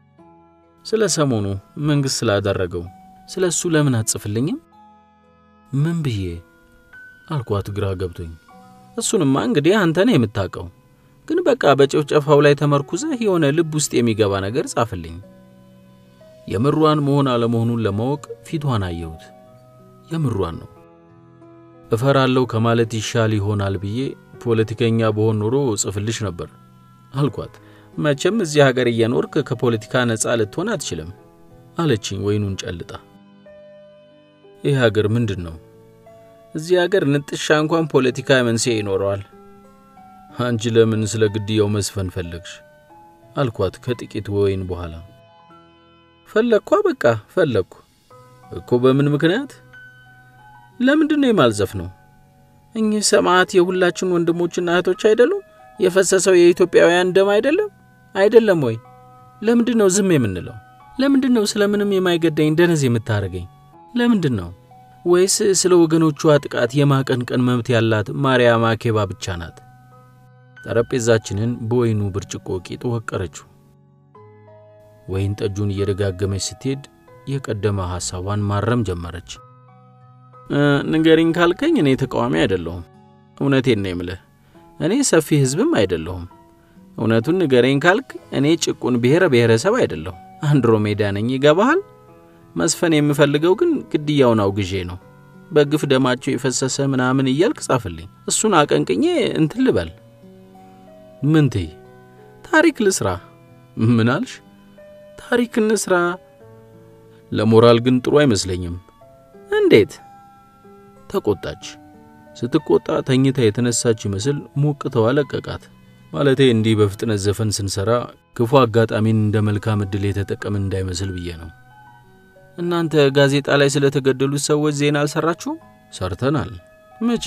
ስለ ሰሞኑ መንግሥት ስላደረገው ስለ እሱ ለምን አትጽፍልኝም? ምን ብዬ አልኳት ግራ ገብቶኝ። እሱንማ እንግዲህ አንተ ነህ የምታውቀው፣ ግን በቃ በጭፍጨፋው ላይ ተመርኩዘህ የሆነ ልብ ውስጥ የሚገባ ነገር ጻፍልኝ። የምሯን መሆን አለመሆኑን ለማወቅ ፊቷን አየሁት። የምሯን ነው። እፈራለሁ ከማለት ይሻል ይሆናል ብዬ ፖለቲከኛ በሆን ኖሮ ጽፍልሽ ነበር አልኳት። መቼም እዚህ ሀገር እየኖርክ ከፖለቲካ ነፃ ልትሆን አትችልም አለችኝ ወይኑን ጨልጣ። ይህ ሀገር ምንድን ነው? እዚህ ሀገር ንጥሻ እንኳን ፖለቲካ መንስኤ ይኖረዋል። አንቺ ለምን ስለ ግድያው መስፈን ፈለግሽ? አልኳት ከጥቂት ወይን በኋላ። ፈለግኳ፣ በቃ ፈለግኩ እኮ። በምን ምክንያት? ለምንድን ነው የማልዘፍ ነው? እኚህ ሰማዕት የሁላችን ወንድሞችና እህቶች አይደሉም? የፈሰሰው የኢትዮጵያውያን ደም አይደለም አይደለም ወይ? ለምንድን ነው ዝም የምንለው? ለምንድን ነው ስለምንም የማይገዳኝ ደነዝ የምታደርገኝ? ለምንድን ነው? ወይስ ስለ ወገኖቿ ጥቃት የማቀንቀን መብት ያላት ማርያም አኬባ ብቻ ናት? ጠረጴዛችንን በወይኑ ብርጭቆ ቂጥ ወቀረችው። ወይን ጠጁን እየደጋገመች ስትሄድ የቀደመ ሐሳቧን ማረም ጀመረች። ንገሪኝ ካልከኝ እኔ ተቃዋሚ አይደለሁም። እውነቴን ነው የምልህ። እኔ ሰፊ ሕዝብም አይደለሁም። እውነቱን ንገረኝ ካልክ እኔ ጭቁን ብሔረ ብሔረሰብ አይደለሁ። አንድሮሜዳ ነኝ። ይገባሃል? መስፈን የምፈልገው ግን ግድያውን አውግዤ ነው። በግፍ ደማቸው የፈሰሰ ምናምን እያልክ ጻፍልኝ። እሱን አቀንቅኜ እንትን ልበል። ምን ትይ? ታሪክ ልስራ። ምን አልሽ? ታሪክ እንስራ። ለሞራል ግን ጥሩ አይመስለኝም። እንዴት? ተቆጣች። ስትቆጣ ተኝታ የተነሳች ይመስል ሞቅተዋ ለቀቃት። ማለቴ እንዲህ በፍጥነት ዘፈን ስንሰራ ክፉ አጋጣሚን እንደ መልካም ዕድል የተጠቀምን እንዳይመስል ብዬ ነው። እናንተ ጋዜጣ ላይ ስለተገደሉት ሰዎች ዜና አልሰራችሁም? ሰርተናል። መቼ?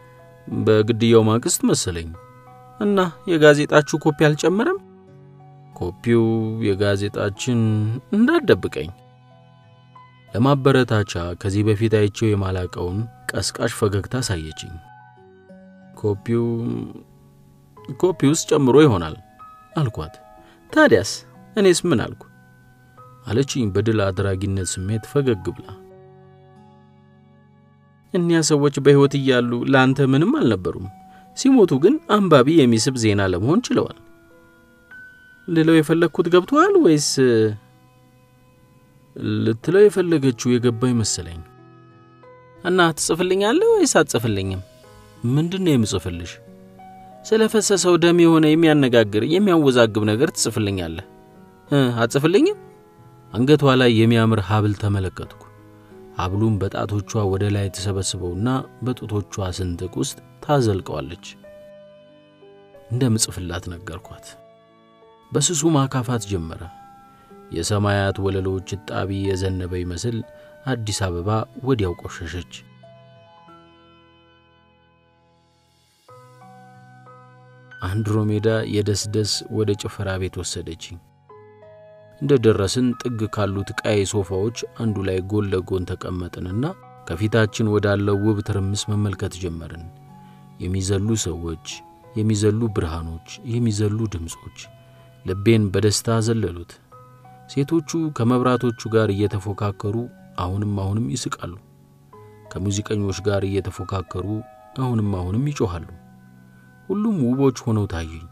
በግድያው ማግስት መሰለኝ። እና የጋዜጣችሁ ኮፒ አልጨመረም? ኮፒው የጋዜጣችን እንዳትደብቀኝ። ለማበረታቻ ከዚህ በፊት አይቼው የማላቀውን ቀስቃሽ ፈገግታ ሳየችኝ። ኮፒው ኮፒ ውስጥ ጨምሮ ይሆናል አልኳት። ታዲያስ እኔስ ምን አልኩ? አለችኝ በድል አድራጊነት ስሜት ፈገግ ብላ። እኒያ ሰዎች በሕይወት እያሉ ለአንተ ምንም አልነበሩም። ሲሞቱ ግን አንባቢ የሚስብ ዜና ለመሆን ችለዋል። ልለው የፈለግኩት ገብቶሃል ወይስ? ልትለው የፈለገችው የገባኝ መሰለኝ። እና ትጽፍልኛለህ ወይስ አትጽፍልኝም? ምንድን ነው የምጽፍልሽ? ስለ ፈሰሰው ደም የሆነ የሚያነጋግር የሚያወዛግብ ነገር ትጽፍልኛለህ? አትጽፍልኝም? አንገቷ ላይ የሚያምር ሐብል ተመለከትኩ። ሐብሉም በጣቶቿ ወደ ላይ ተሰበስበውና በጡቶቿ ስንጥቅ ውስጥ ታዘልቀዋለች። እንደምጽፍላት ነገርኳት። በስሱ ማካፋት ጀመረ። የሰማያት ወለሎች እጣቢ የዘነበ ይመስል አዲስ አበባ ወዲያው ቆሸሸች። አንድሮሜዳ የደስደስ ወደ ጭፈራ ቤት ወሰደችኝ። እንደ ደረስን ጥግ ካሉት ቀይ ሶፋዎች አንዱ ላይ ጎን ለጎን ተቀመጥንና ከፊታችን ወዳለው ውብ ትርምስ መመልከት ጀመርን። የሚዘሉ ሰዎች፣ የሚዘሉ ብርሃኖች፣ የሚዘሉ ድምፆች ልቤን በደስታ ዘለሉት። ሴቶቹ ከመብራቶቹ ጋር እየተፎካከሩ አሁንም አሁንም ይስቃሉ። ከሙዚቀኞች ጋር እየተፎካከሩ አሁንም አሁንም ይጮኻሉ። ሁሉም ውቦች ሆነው ታዩኝ።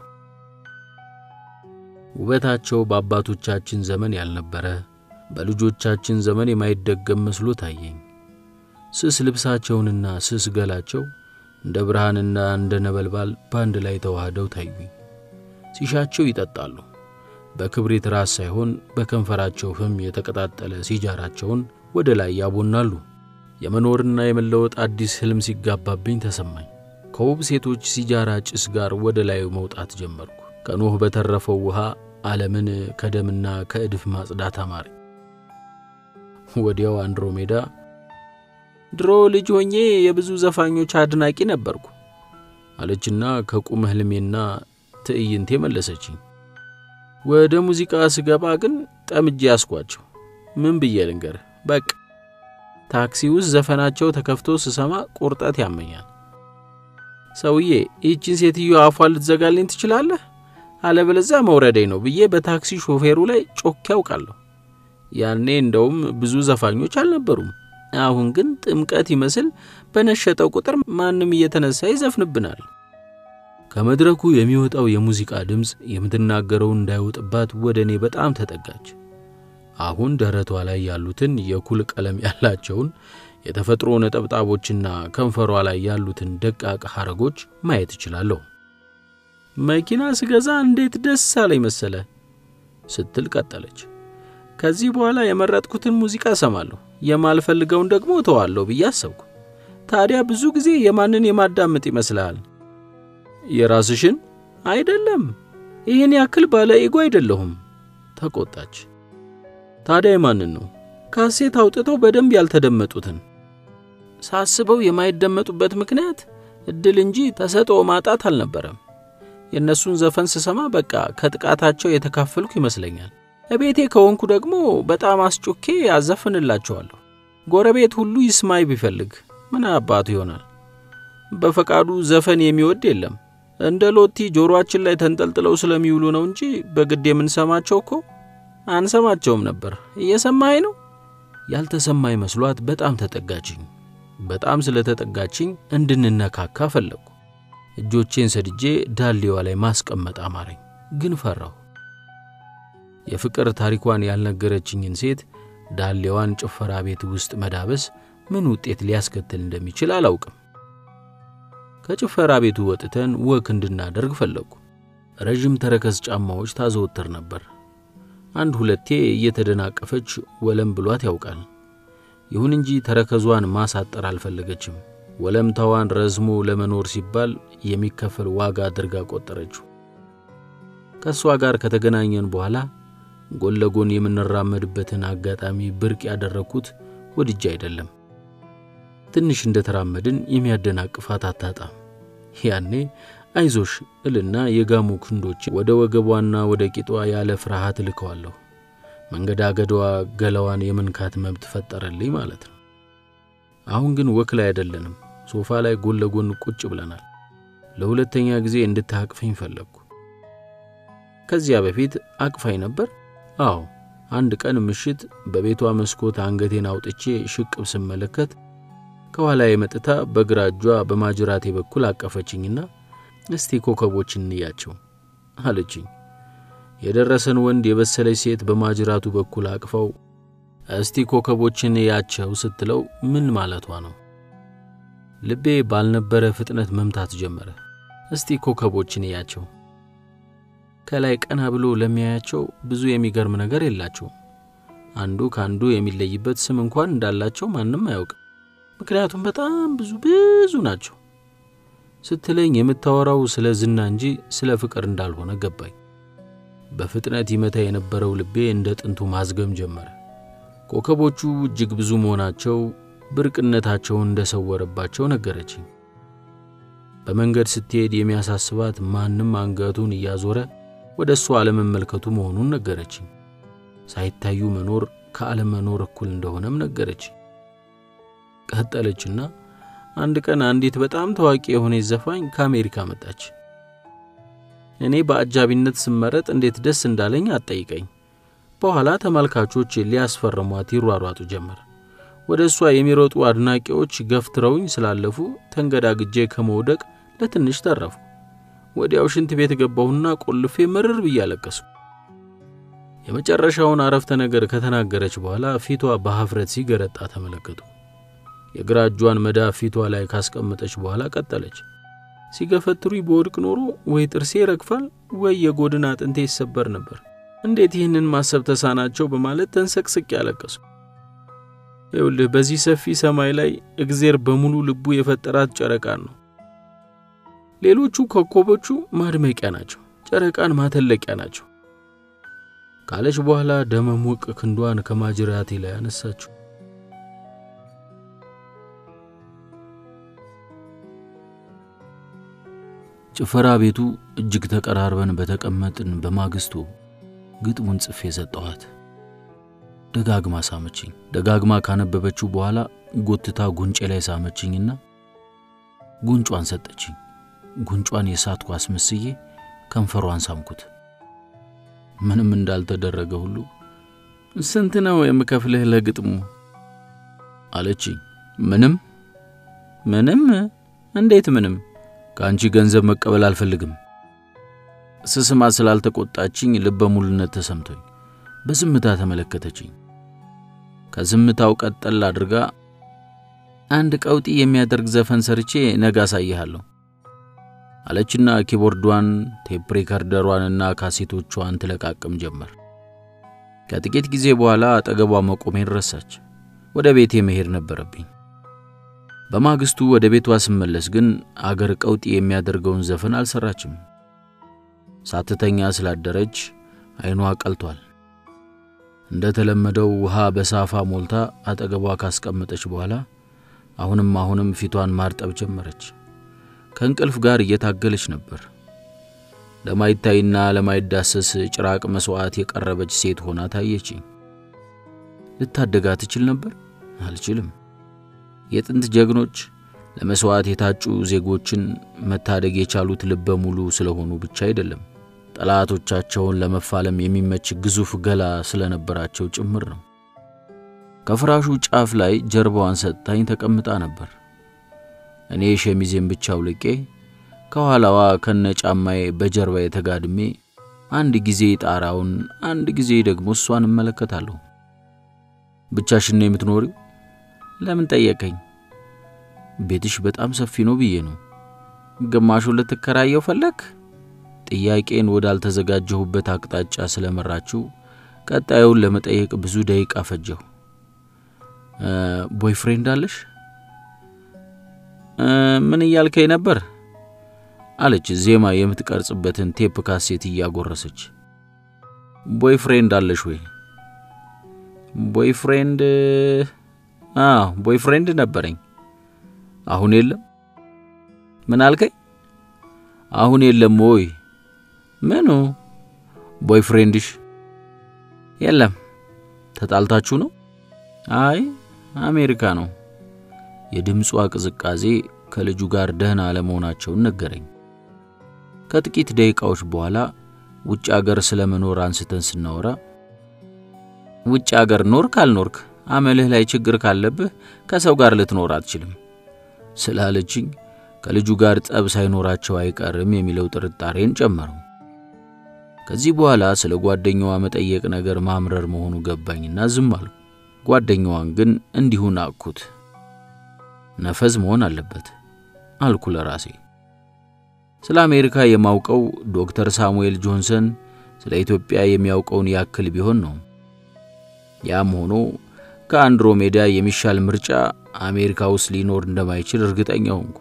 ውበታቸው በአባቶቻችን ዘመን ያልነበረ በልጆቻችን ዘመን የማይደገም መስሎ ታየኝ። ስስ ልብሳቸውንና ስስ ገላቸው እንደ ብርሃንና እንደ ነበልባል በአንድ ላይ ተዋህደው ታዩኝ። ሲሻቸው ይጠጣሉ። በክብሪት ራስ ሳይሆን በከንፈራቸው ፍም የተቀጣጠለ ሲጃራቸውን ወደ ላይ ያቦናሉ። የመኖርና የመለወጥ አዲስ ሕልም ሲጋባብኝ ተሰማኝ። ከውብ ሴቶች ሲጃራ ጭስ ጋር ወደ ላይ መውጣት ጀመርኩ። ከኖህ በተረፈው ውሃ ዓለምን ከደምና ከእድፍ ማጽዳት አማረኝ። ወዲያው አንድሮሜዳ ድሮ ልጅ ሆኜ የብዙ ዘፋኞች አድናቂ ነበርኩ አለችና ከቁም ሕልሜና ትዕይንቴ መለሰችኝ። ወደ ሙዚቃ ስገባ ግን ጠምጄ ያስኳቸው። ምን ብዬ ልንገርህ? በቃ ታክሲ ውስጥ ዘፈናቸው ተከፍቶ ስሰማ ቁርጠት ያመኛል። ሰውዬ ይህችን ሴትዮ አፏን ልትዘጋልኝ ትችላለህ? አለበለዚያ መውረዴ ነው ብዬ በታክሲ ሾፌሩ ላይ ጮኬ ያውቃለሁ። ያኔ እንደውም ብዙ ዘፋኞች አልነበሩም። አሁን ግን ጥምቀት ይመስል በነሸጠው ቁጥር ማንም እየተነሳ ይዘፍንብናል። ከመድረኩ የሚወጣው የሙዚቃ ድምፅ የምትናገረውን እንዳይወጥባት ወደ እኔ በጣም ተጠጋች። አሁን ደረቷ ላይ ያሉትን የኩል ቀለም ያላቸውን የተፈጥሮ ነጠብጣቦችና ከንፈሯ ላይ ያሉትን ደቃቅ ሐረጎች ማየት እችላለሁ። መኪና ስገዛ እንዴት ደስ አለኝ መሰለ ስትል ቀጠለች። ከዚህ በኋላ የመረጥኩትን ሙዚቃ እሰማለሁ፣ የማልፈልገውን ደግሞ እተዋለሁ ብዬ አሰብኩ። ታዲያ ብዙ ጊዜ የማንን የማዳምጥ ይመስልሃል? የራስሽን አይደለም። ይህን ያክል ባለ ኢጎ አይደለሁም ተቆጣች። ታዲያ የማንን ነው? ካሴት አውጥተው በደንብ ያልተደመጡትን። ሳስበው የማይደመጡበት ምክንያት እድል እንጂ ተሰጥኦ ማጣት አልነበረም። የእነሱን ዘፈን ስሰማ በቃ ከጥቃታቸው የተካፈልኩ ይመስለኛል። እቤቴ ከሆንኩ ደግሞ በጣም አስጮኬ ያዘፍንላቸዋለሁ። ጎረቤት ሁሉ ይስማይ ቢፈልግ ምን አባቱ ይሆናል። በፈቃዱ ዘፈን የሚወድ የለም። እንደ ሎቲ ጆሮአችን ላይ ተንጠልጥለው ስለሚውሉ ነው እንጂ በግድ የምንሰማቸው እኮ አንሰማቸውም ነበር። እየሰማኸኝ ነው? ያልተሰማኝ መስሏት በጣም ተጠጋችኝ። በጣም ስለተጠጋችኝ እንድንነካካ ፈለግኩ። እጆቼን ሰድጄ ዳሌዋ ላይ ማስቀመጥ አማረኝ፣ ግን ፈራሁ። የፍቅር ታሪኳን ያልነገረችኝን ሴት ዳሌዋን ጭፈራ ቤት ውስጥ መዳበስ ምን ውጤት ሊያስከትል እንደሚችል አላውቅም። ከጭፈራ ቤቱ ወጥተን ወክ እንድናደርግ ፈለግኩ። ረዥም ተረከዝ ጫማዎች ታዘወትር ነበር። አንድ ሁለቴ እየተደናቀፈች ወለም ብሏት ያውቃል። ይሁን እንጂ ተረከዟን ማሳጠር አልፈለገችም። ወለምታዋን ረዝሞ ለመኖር ሲባል የሚከፈል ዋጋ አድርጋ ቆጠረችው። ከእሷ ጋር ከተገናኘን በኋላ ጎን ለጎን የምንራመድበትን አጋጣሚ ብርቅ ያደረግኩት ወድጄ አይደለም። ትንሽ እንደተራመድን የሚያደናቅፋት አታጣም። ያኔ አይዞሽ እልና የጋሙ ክንዶች ወደ ወገቧና ወደ ቂጧ ያለ ፍርሃት ልከዋለሁ። መንገዳገዷ ገላዋን የመንካት መብት ፈጠረልኝ ማለት ነው። አሁን ግን ወክ ላይ አይደለንም። ሶፋ ላይ ጎን ለጎን ቁጭ ብለናል። ለሁለተኛ ጊዜ እንድታቅፈኝ ፈለግኩ። ከዚያ በፊት አቅፋኝ ነበር። አዎ፣ አንድ ቀን ምሽት በቤቷ መስኮት አንገቴን አውጥቼ ሽቅብ ስመለከት ከኋላ የመጥታ በግራ እጇ በማጅራቴ በኩል አቀፈችኝና እስቲ ኮከቦች እንያቸው አለችኝ። የደረሰን ወንድ የበሰለች ሴት በማጅራቱ በኩል አቅፈው እስቲ ኮከቦችን ያቸው ስትለው ምን ማለቷ ነው? ልቤ ባልነበረ ፍጥነት መምታት ጀመረ። እስቲ ኮከቦችን ያቸው። ከላይ ቀና ብሎ ለሚያያቸው ብዙ የሚገርም ነገር የላቸውም። አንዱ ከአንዱ የሚለይበት ስም እንኳን እንዳላቸው ማንም አያውቅም። ምክንያቱም በጣም ብዙ ብዙ ናቸው ስትለኝ የምታወራው ስለ ዝና እንጂ ስለ ፍቅር እንዳልሆነ ገባኝ። በፍጥነት ይመታ የነበረው ልቤ እንደ ጥንቱ ማዝገም ጀመረ። ኮከቦቹ እጅግ ብዙ መሆናቸው ብርቅነታቸውን እንደሰወረባቸው ነገረችኝ። በመንገድ ስትሄድ የሚያሳስባት ማንም አንገቱን እያዞረ ወደ እሱ አለመመልከቱ መሆኑን ነገረችኝ። ሳይታዩ መኖር ከአለመኖር እኩል እንደሆነም ነገረችኝ። ቀጠለችና አንድ ቀን አንዲት በጣም ታዋቂ የሆነች ዘፋኝ ከአሜሪካ መጣች። እኔ በአጃቢነት ስመረጥ እንዴት ደስ እንዳለኝ አትጠይቀኝ። በኋላ ተመልካቾች ሊያስፈርሟት ይሯሯጡ ጀመር። ወደ እሷ የሚሮጡ አድናቂዎች ገፍትረውኝ ስላለፉ ተንገዳግጄ ከመውደቅ ለትንሽ ተረፉ። ወዲያው ሽንት ቤት ገባሁና ቆልፌ መርር ብዬ አለቀስኩ። የመጨረሻውን አረፍተ ነገር ከተናገረች በኋላ ፊቷ በሀፍረት ሲገረጣ ተመለከቱ። የግራ እጇን መዳፍ ፊቷ ላይ ካስቀመጠች በኋላ ቀጠለች። ሲገፈትሩኝ በወድቅ ኖሮ ወይ ጥርሴ ይረግፋል ወይ የጎድን አጥንቴ ይሰበር ነበር። እንዴት ይህንን ማሰብ ተሳናቸው በማለት ተንሰቅስቅ ያለቀሱ። ይኸውልህ በዚህ ሰፊ ሰማይ ላይ እግዜር በሙሉ ልቡ የፈጠራት ጨረቃን ነው። ሌሎቹ ኮከቦቹ ማድመቂያ ናቸው፣ ጨረቃን ማተለቂያ ናቸው ካለች በኋላ ደመሞቅ ክንዷን ከማጅራቴ ላይ አነሳችው። ጭፈራ ቤቱ እጅግ ተቀራርበን በተቀመጥን በማግስቱ ግጥሙን ጽፌ ሰጠኋት። ደጋግማ ሳመችኝ። ደጋግማ ካነበበችው በኋላ ጎትታ ጉንጬ ላይ ሳመችኝና ጉንጯን ሰጠችኝ። ጉንጯን የሳትኩ አስመስዬ ከንፈሯን ሳምኩት። ምንም እንዳልተደረገ ሁሉ ስንት ነው የምከፍልህ ለግጥሙ አለችኝ። ምንም ምንም? እንዴት ምንም? ከአንቺ ገንዘብ መቀበል አልፈልግም። ስስማ ስላልተቆጣችኝ ልበ ሙሉነት ተሰምቶኝ በዝምታ ተመለከተችኝ። ከዝምታው ቀጠል አድርጋ አንድ ቀውጢ የሚያደርግ ዘፈን ሰርቼ ነገ አሳይሃለሁ አለችና ኪቦርዷን፣ ቴፕ ሪከርደሯንና ካሴቶቿን ትለቃቅም ጀመር። ከጥቂት ጊዜ በኋላ አጠገቧ መቆሜን ረሳች። ወደ ቤቴ መሄድ ነበረብኝ። በማግስቱ ወደ ቤቷ ስመለስ ግን አገር ቀውጢ የሚያደርገውን ዘፈን አልሰራችም። ሳትተኛ ስላደረች ዓይኗ ቀልቷል። እንደ ተለመደው ውሃ በሳፋ ሞልታ አጠገቧ ካስቀመጠች በኋላ አሁንም አሁንም ፊቷን ማርጠብ ጀመረች። ከእንቅልፍ ጋር እየታገለች ነበር። ለማይታይና ለማይዳሰስ ጭራቅ መሥዋዕት የቀረበች ሴት ሆና ታየችኝ። ልታደጋ ትችል ነበር? አልችልም። የጥንት ጀግኖች ለመሥዋዕት የታጩ ዜጎችን መታደግ የቻሉት ልበ ሙሉ ስለሆኑ ብቻ አይደለም፣ ጠላቶቻቸውን ለመፋለም የሚመች ግዙፍ ገላ ስለነበራቸው ጭምር ነው። ከፍራሹ ጫፍ ላይ ጀርባዋን ሰጥታኝ ተቀምጣ ነበር። እኔ ሸሚዜን ብቻ አውልቄ ከኋላዋ ከነ ጫማዬ በጀርባ የተጋድሜ አንድ ጊዜ ጣራውን፣ አንድ ጊዜ ደግሞ እሷን እመለከታለሁ። ብቻሽን ነው የምትኖሪው? ለምን ጠየቀኝ? ቤትሽ በጣም ሰፊ ነው ብዬ ነው። ግማሹን ልትከራየው ፈለግ? ጥያቄን ወዳልተዘጋጀሁበት አቅጣጫ ስለመራችው ቀጣዩን ለመጠየቅ ብዙ ደቂቃ ፈጀሁ። ቦይፍሬንድ አለሽ? ምን እያልከኝ ነበር? አለች ዜማ የምትቀርጽበትን ቴፕ ካሴት እያጎረሰች። ቦይፍሬንድ አለሽ ወይ? ቦይፍሬንድ? አዎ ቦይፍሬንድ ነበረኝ። አሁን የለም። ምን አልከኝ? አሁን የለም ወይ? ምኑ? ቦይፍሬንድሽ? የለም። ተጣልታችሁ ነው? አይ አሜሪካ ነው። የድምጿ ቅዝቃዜ ከልጁ ጋር ደህና አለመሆናቸውን ነገረኝ። ከጥቂት ደቂቃዎች በኋላ ውጭ አገር ስለ መኖር አንስተን ስናወራ ውጭ አገር ኖርክ አልኖርክ አመልህ ላይ ችግር ካለብህ ከሰው ጋር ልትኖር አትችልም ስላለችኝ ከልጁ ጋር ጠብ ሳይኖራቸው አይቀርም የሚለው ጥርጣሬን ጨመረው። ከዚህ በኋላ ስለ ጓደኛዋ መጠየቅ ነገር ማምረር መሆኑ ገባኝና ዝም አልኩ። ጓደኛዋን ግን እንዲሁ ናቅኩት። ነፈዝ መሆን አለበት አልኩ ለራሴ። ስለ አሜሪካ የማውቀው ዶክተር ሳሙኤል ጆንሰን ስለ ኢትዮጵያ የሚያውቀውን ያክል ቢሆን ነው። ያም ሆኖ ከአንድሮሜዳ የሚሻል ምርጫ አሜሪካ ውስጥ ሊኖር እንደማይችል እርግጠኛ ሆንኩ።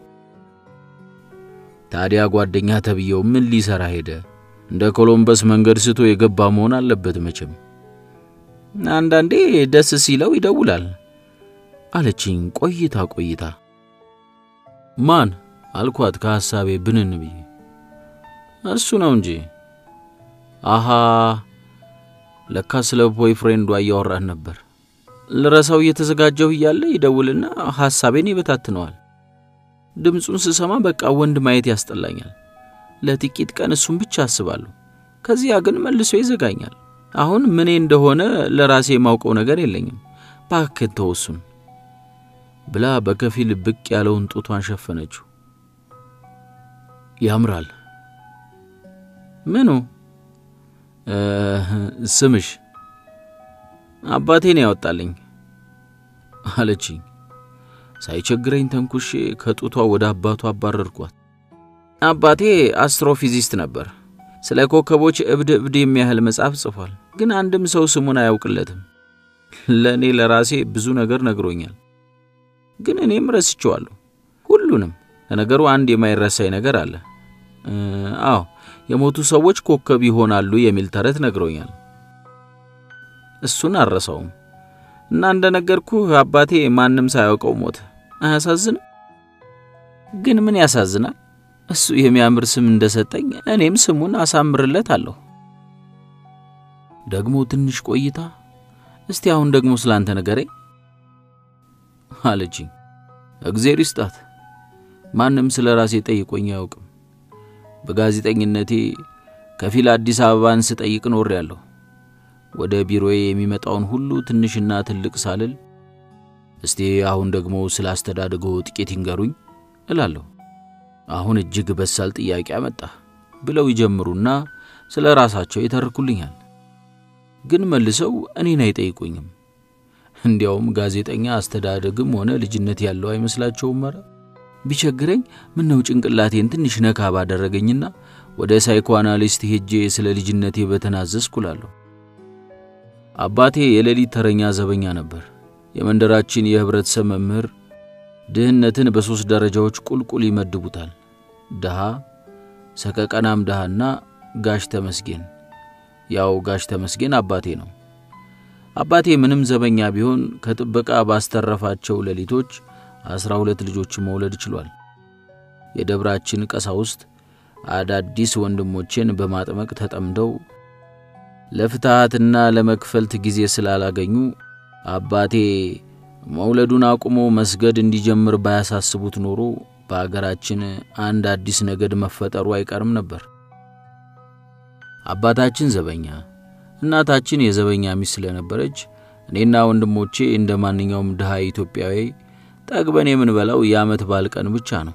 ታዲያ ጓደኛ ተብዬው ምን ሊሰራ ሄደ? እንደ ኮሎምበስ መንገድ ስቶ የገባ መሆን አለበት መቼም። አንዳንዴ ደስ ሲለው ይደውላል አለችኝ ቆይታ ቆይታ። ማን አልኳት ከሐሳቤ ብንን ብዬ። እሱ ነው እንጂ። አሃ ለካ ስለ ቦይ ፍሬንዷ እያወራን ነበር። ልረሳው እየተዘጋጀሁ እያለ ይደውልና ሐሳቤን ይበታትነዋል። ድምፁን ስሰማ በቃ ወንድ ማየት ያስጠላኛል። ለጥቂት ቀን እሱን ብቻ አስባለሁ። ከዚያ ግን መልሶ ይዘጋኛል። አሁን ምኔ እንደሆነ ለራሴ የማውቀው ነገር የለኝም። እባክህ ተው እሱን ብላ በከፊል ብቅ ያለውን ጡቷን ሸፈነችው። ያምራል። ምኑ? ስምሽ አባቴን ያወጣልኝ አለችኝ። ሳይቸግረኝ ተንኩሼ ከጡቷ ወደ አባቱ አባረርኳት። አባቴ አስትሮፊዚስት ነበር። ስለ ኮከቦች እብድ እብድ የሚያህል መጽሐፍ ጽፏል፣ ግን አንድም ሰው ስሙን አያውቅለትም። ለእኔ ለራሴ ብዙ ነገር ነግሮኛል፣ ግን እኔም ረስቼዋለሁ ሁሉንም። ለነገሩ አንድ የማይረሳኝ ነገር አለ። አዎ የሞቱ ሰዎች ኮከብ ይሆናሉ የሚል ተረት ነግሮኛል። እሱን አልረሳውም። እና እንደነገርኩህ አባቴ ማንም ሳያውቀው ሞተ። አያሳዝንም? ግን ምን ያሳዝናል? እሱ የሚያምር ስም እንደሰጠኝ እኔም ስሙን አሳምርለት አለሁ። ደግሞ ትንሽ ቆይታ እስቲ አሁን ደግሞ ስላንተ ንገረኝ አለችኝ። እግዜር ይስጣት። ማንም ስለ ራሴ ጠይቆኝ አያውቅም። በጋዜጠኝነቴ ከፊል አዲስ አበባን ስጠይቅ ኖሬያለሁ። ወደ ቢሮዬ የሚመጣውን ሁሉ ትንሽና ትልቅ ሳልል እስቲ አሁን ደግሞ ስለ አስተዳደጎ ጥቂት ይንገሩኝ እላለሁ። አሁን እጅግ በሳል ጥያቄ አመጣ ብለው ይጀምሩና ስለ ራሳቸው ይተርኩልኛል። ግን መልሰው እኔን አይጠይቁኝም። እንዲያውም ጋዜጠኛ አስተዳደግም ሆነ ልጅነት ያለው አይመስላቸውም። ኧረ ቢቸግረኝ ምነው ጭንቅላቴን ትንሽ ነካ ባደረገኝና ወደ ሳይኮአናሊስት ሄጄ ስለ ልጅነቴ በተናዘዝኩ እላለሁ። አባቴ የሌሊት ተረኛ ዘበኛ ነበር። የመንደራችን የህብረተሰብ መምህር ድህነትን በሦስት ደረጃዎች ቁልቁል ይመድቡታል። ድሃ፣ ሰቀቀናም ድሃና ጋሽ ተመስጌን። ያው ጋሽ ተመስጌን አባቴ ነው። አባቴ ምንም ዘበኛ ቢሆን ከጥበቃ ባስተረፋቸው ሌሊቶች አስራ ሁለት ልጆችን መውለድ ችሏል። የደብራችን ቀሳውስት አዳዲስ ወንድሞቼን በማጥመቅ ተጠምደው ለፍትሐትና ለመክፈልት ጊዜ ስላላገኙ አባቴ መውለዱን አቁሞ መስገድ እንዲጀምር ባያሳስቡት ኖሮ በአገራችን አንድ አዲስ ነገድ መፈጠሩ አይቀርም ነበር። አባታችን ዘበኛ፣ እናታችን የዘበኛ ሚስት ስለነበረች እኔና ወንድሞቼ እንደ ማንኛውም ድሃ ኢትዮጵያዊ ጠግበን የምንበላው የዓመት በዓል ቀን ብቻ ነው።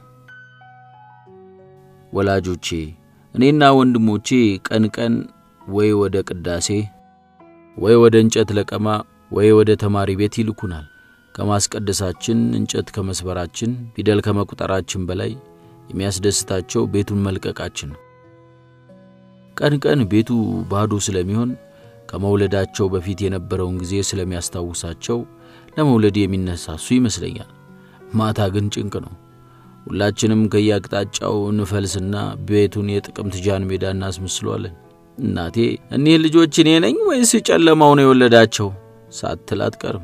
ወላጆቼ እኔና ወንድሞቼ ቀን ቀን ወይ ወደ ቅዳሴ ወይ ወደ እንጨት ለቀማ ወይ ወደ ተማሪ ቤት ይልኩናል። ከማስቀደሳችን እንጨት ከመስበራችን ፊደል ከመቁጠራችን በላይ የሚያስደስታቸው ቤቱን መልቀቃችን ነው። ቀን ቀን ቤቱ ባዶ ስለሚሆን ከመውለዳቸው በፊት የነበረውን ጊዜ ስለሚያስታውሳቸው ለመውለድ የሚነሳሱ ይመስለኛል። ማታ ግን ጭንቅ ነው። ሁላችንም ከየአቅጣጫው እንፈልስና ቤቱን የጥቅምት ጃን ሜዳ እናስመስለዋለን። እናቴ እኒህ ልጆች እኔ ነኝ ወይስ ጨለማው ነው የወለዳቸው ሳትል አትቀርም።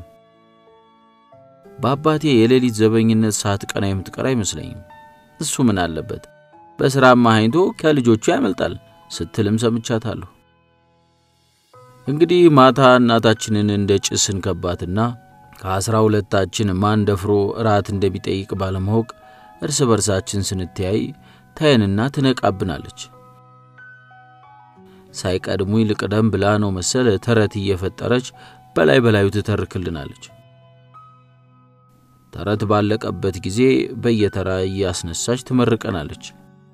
በአባቴ የሌሊት ዘበኝነት ሰዓት ቀና የምትቀር አይመስለኝም። እሱ ምን አለበት በሥራ ማሃኝቶ ከልጆቹ ያመልጣል ስትልም ሰምቻታለሁ። እንግዲህ ማታ እናታችንን እንደ ጭስ እንከባትና ከአስራ ሁለታችን ማን ደፍሮ እራት እንደሚጠይቅ ባለማወቅ እርስ በርሳችን ስንተያይ ታየንና ትነቃብናለች። ሳይቀድሙኝ ልቅደም ብላ ነው መሰል ተረት እየፈጠረች በላይ በላዩ ትተርክልናለች። ተረት ባለቀበት ጊዜ በየተራ እያስነሳች ትመርቀናለች።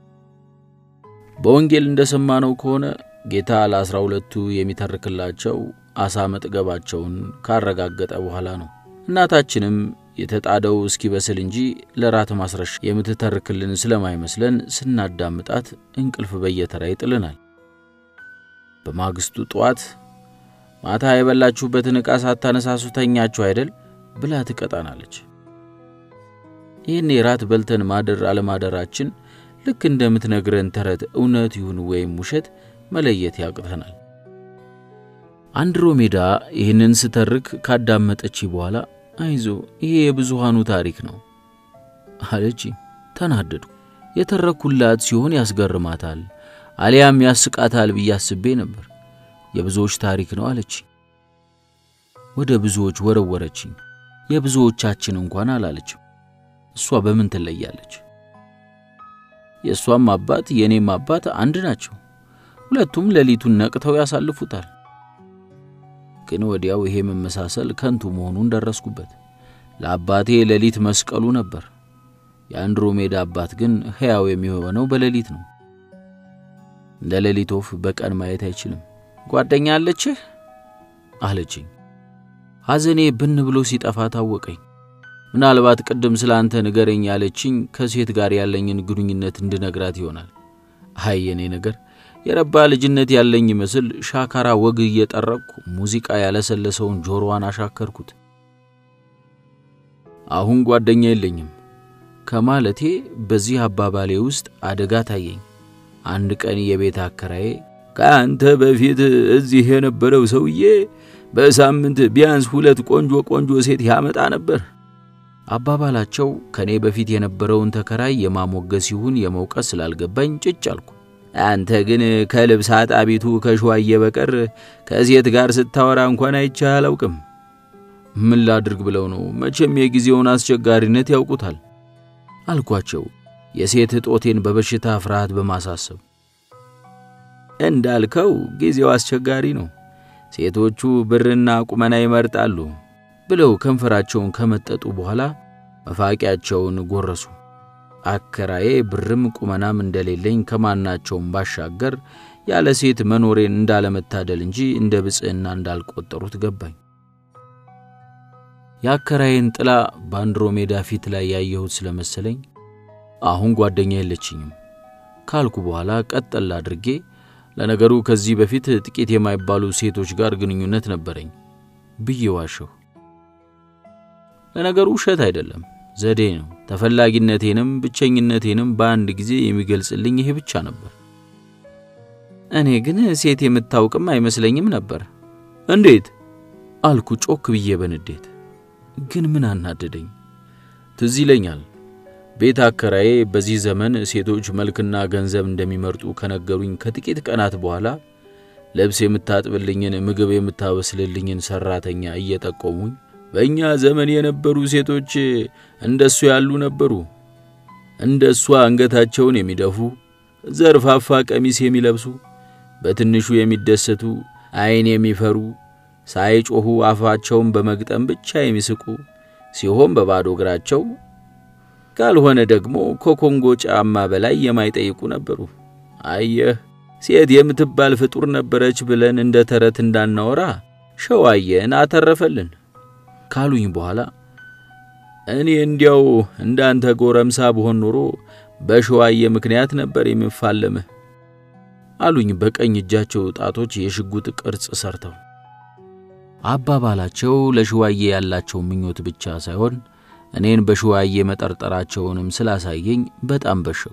በወንጌል እንደሰማነው ከሆነ ጌታ ለአስራ ሁለቱ የሚተርክላቸው አሳ መጥገባቸውን ካረጋገጠ በኋላ ነው። እናታችንም የተጣደው እስኪበስል እንጂ ለራት ማስረሻ የምትተርክልን ስለማይመስለን ስናዳምጣት እንቅልፍ በየተራ ይጥልናል። በማግስቱ ጠዋት ማታ የበላችሁበትን ዕቃ ሳታነሳሱ ተኛችሁ አይደል ብላ ትቀጣናለች። ይህን ራት በልተን ማደር አለማደራችን ልክ እንደምትነግረን ተረት እውነት ይሁን ወይም ውሸት መለየት ያቅተናል። አንድሮሜዳ ይህንን ስተርክ ካዳመጠች በኋላ አይዞ ይሄ የብዙሃኑ ታሪክ ነው አለች። ተናደዱ። የተረኩላት ሲሆን ያስገርማታል አሊያም ያስቃታል ብዬ አስቤ ነበር። የብዙዎች ታሪክ ነው አለች። ወደ ብዙዎች ወረወረችኝ። የብዙዎቻችን እንኳን አላለችም። እሷ በምን ትለያለች? የእሷም አባት የእኔም አባት አንድ ናቸው። ሁለቱም ሌሊቱን ነቅተው ያሳልፉታል። ግን ወዲያው ይሄ መመሳሰል ከንቱ መሆኑን ደረስኩበት። ለአባቴ ሌሊት መስቀሉ ነበር። የአንድሮሜዳ አባት ግን ሕያው የሚሆነው በሌሊት ነው። እንደ ሌሊት ወፍ በቀን ማየት አይችልም። ጓደኛ አለችህ አለችኝ። ሐዘኔ ብን ብሎ ሲጠፋ ታወቀኝ። ምናልባት ቅድም ስለ አንተ ንገረኝ ያለችኝ ከሴት ጋር ያለኝን ግንኙነት እንድነግራት ይሆናል። አይ የኔ ነገር የረባ ልጅነት ያለኝ ይመስል ሻካራ ወግ እየጠረቅኩ ሙዚቃ ያለሰለሰውን ጆሮዋን አሻከርኩት። አሁን ጓደኛ የለኝም ከማለቴ በዚህ አባባሌ ውስጥ አደጋ ታየኝ። አንድ ቀን የቤት አከራዬ ከአንተ በፊት እዚህ የነበረው ሰውዬ በሳምንት ቢያንስ ሁለት ቆንጆ ቆንጆ ሴት ያመጣ ነበር። አባባላቸው ከእኔ በፊት የነበረውን ተከራይ የማሞገስ ይሁን የመውቀስ ስላልገባኝ ጭጭ አልኩ። አንተ ግን ከልብስ አጣቢቱ ከሸዋዬ በቀር ከሴት ጋር ስታወራ እንኳን አይቼህ አላውቅም። ምን ላድርግ ብለው ነው? መቼም የጊዜውን አስቸጋሪነት ያውቁታል አልኳቸው፣ የሴት እጦቴን በበሽታ ፍርሃት በማሳሰብ እንዳልከው ጊዜው አስቸጋሪ ነው። ሴቶቹ ብርና ቁመና ይመርጣሉ ብለው ከንፈራቸውን ከመጠጡ በኋላ መፋቂያቸውን ጎረሱ። አከራዬ ብርም ቁመናም እንደሌለኝ ከማናቸውም ባሻገር ያለ ሴት መኖሬን እንዳለመታደል እንጂ እንደ ብፅዕና እንዳልቆጠሩት ገባኝ። የአከራዬን ጥላ በአንድሮሜዳ ፊት ላይ ያየሁት ስለመሰለኝ አሁን ጓደኛ የለችኝም ካልኩ በኋላ ቀጠል አድርጌ ለነገሩ ከዚህ በፊት ጥቂት የማይባሉ ሴቶች ጋር ግንኙነት ነበረኝ ብዬ ዋሸሁ። ለነገሩ ውሸት አይደለም፣ ዘዴ ነው። ተፈላጊነቴንም ብቸኝነቴንም በአንድ ጊዜ የሚገልጽልኝ ይሄ ብቻ ነበር። እኔ ግን ሴት የምታውቅም አይመስለኝም ነበር። እንዴት አልኩ ጮክ ብዬ በንዴት። ግን ምን አናደደኝ? ትዝ ይለኛል ቤት አከራዬ በዚህ ዘመን ሴቶች መልክና ገንዘብ እንደሚመርጡ ከነገሩኝ ከጥቂት ቀናት በኋላ ልብስ የምታጥብልኝን፣ ምግብ የምታበስልልኝን ሠራተኛ እየጠቆሙኝ በእኛ ዘመን የነበሩ ሴቶች እንደሱ ያሉ ነበሩ። እንደ እሷ አንገታቸውን የሚደፉ፣ ዘርፋፋ ቀሚስ የሚለብሱ፣ በትንሹ የሚደሰቱ፣ ዐይን የሚፈሩ፣ ሳይጮኹ አፋቸውን በመግጠም ብቻ የሚስቁ ሲሆን በባዶ እግራቸው ካልሆነ ደግሞ ከኮንጎ ጫማ በላይ የማይጠይቁ ነበሩ። አየህ ሴት የምትባል ፍጡር ነበረች ብለን እንደ ተረት እንዳናወራ ሸዋየን አተረፈልን ካሉኝ በኋላ እኔ እንዲያው እንዳንተ ጎረምሳ ብሆን ኖሮ በሸዋየ ምክንያት ነበር የምፋለምህ አሉኝ በቀኝ እጃቸው ጣቶች የሽጉጥ ቅርጽ ሰርተው። አባባላቸው ለሸዋየ ያላቸው ምኞት ብቻ ሳይሆን እኔን በሸዋዬ መጠርጠራቸውንም ስላሳየኝ በጣም በሸኩ።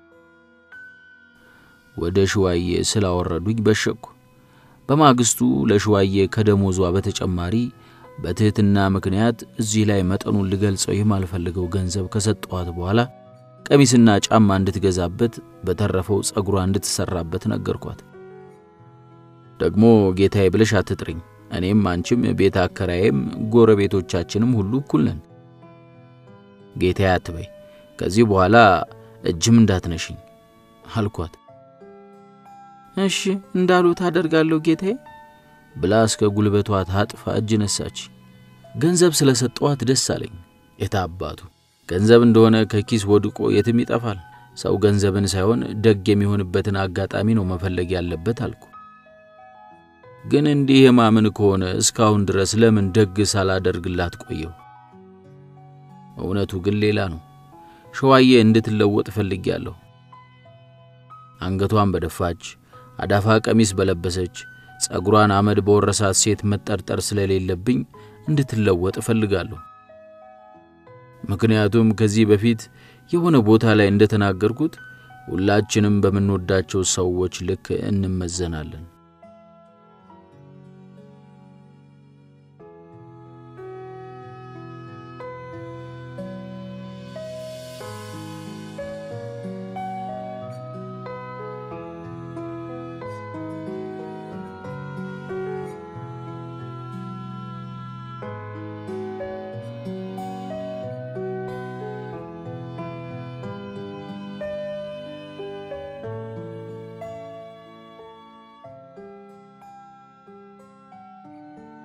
ወደ ሸዋዬ ስላወረዱኝ በሸኩ። በማግስቱ ለሸዋዬ ከደሞዟ በተጨማሪ በትሕትና ምክንያት እዚህ ላይ መጠኑን ልገልጸው የማልፈልገው ገንዘብ ከሰጠኋት በኋላ ቀሚስና ጫማ እንድትገዛበት በተረፈው ጸጉሯ እንድትሰራበት ነገርኳት። ደግሞ ጌታዬ ብለሽ አትጥሪኝ። እኔም አንቺም ቤት አከራዬም ጎረቤቶቻችንም ሁሉ እኩል ነን። ጌታዬ አትበይ፣ ከዚህ በኋላ እጅም እንዳትነሽኝ አልኳት። እሺ እንዳሉት አደርጋለሁ ጌታዬ ብላ እስከ ጉልበቷ ታጥፋ እጅ ነሳች። ገንዘብ ስለ ሰጠዋት ደስ አለኝ። የታባቱ ገንዘብ እንደሆነ ከኪስ ወድቆ የትም ይጠፋል። ሰው ገንዘብን ሳይሆን ደግ የሚሆንበትን አጋጣሚ ነው መፈለግ ያለበት አልኩ። ግን እንዲህ የማምን ከሆነ እስካሁን ድረስ ለምን ደግ ሳላደርግላት ቆየው? እውነቱ ግን ሌላ ነው። ሸዋዬ እንድትለወጥ እፈልጋለሁ። አንገቷን በደፋች አዳፋ ቀሚስ በለበሰች ጸጉሯን አመድ በወረሳት ሴት መጠርጠር ስለሌለብኝ እንድትለወጥ እፈልጋለሁ። ምክንያቱም ከዚህ በፊት የሆነ ቦታ ላይ እንደተናገርኩት ሁላችንም በምንወዳቸው ሰዎች ልክ እንመዘናለን።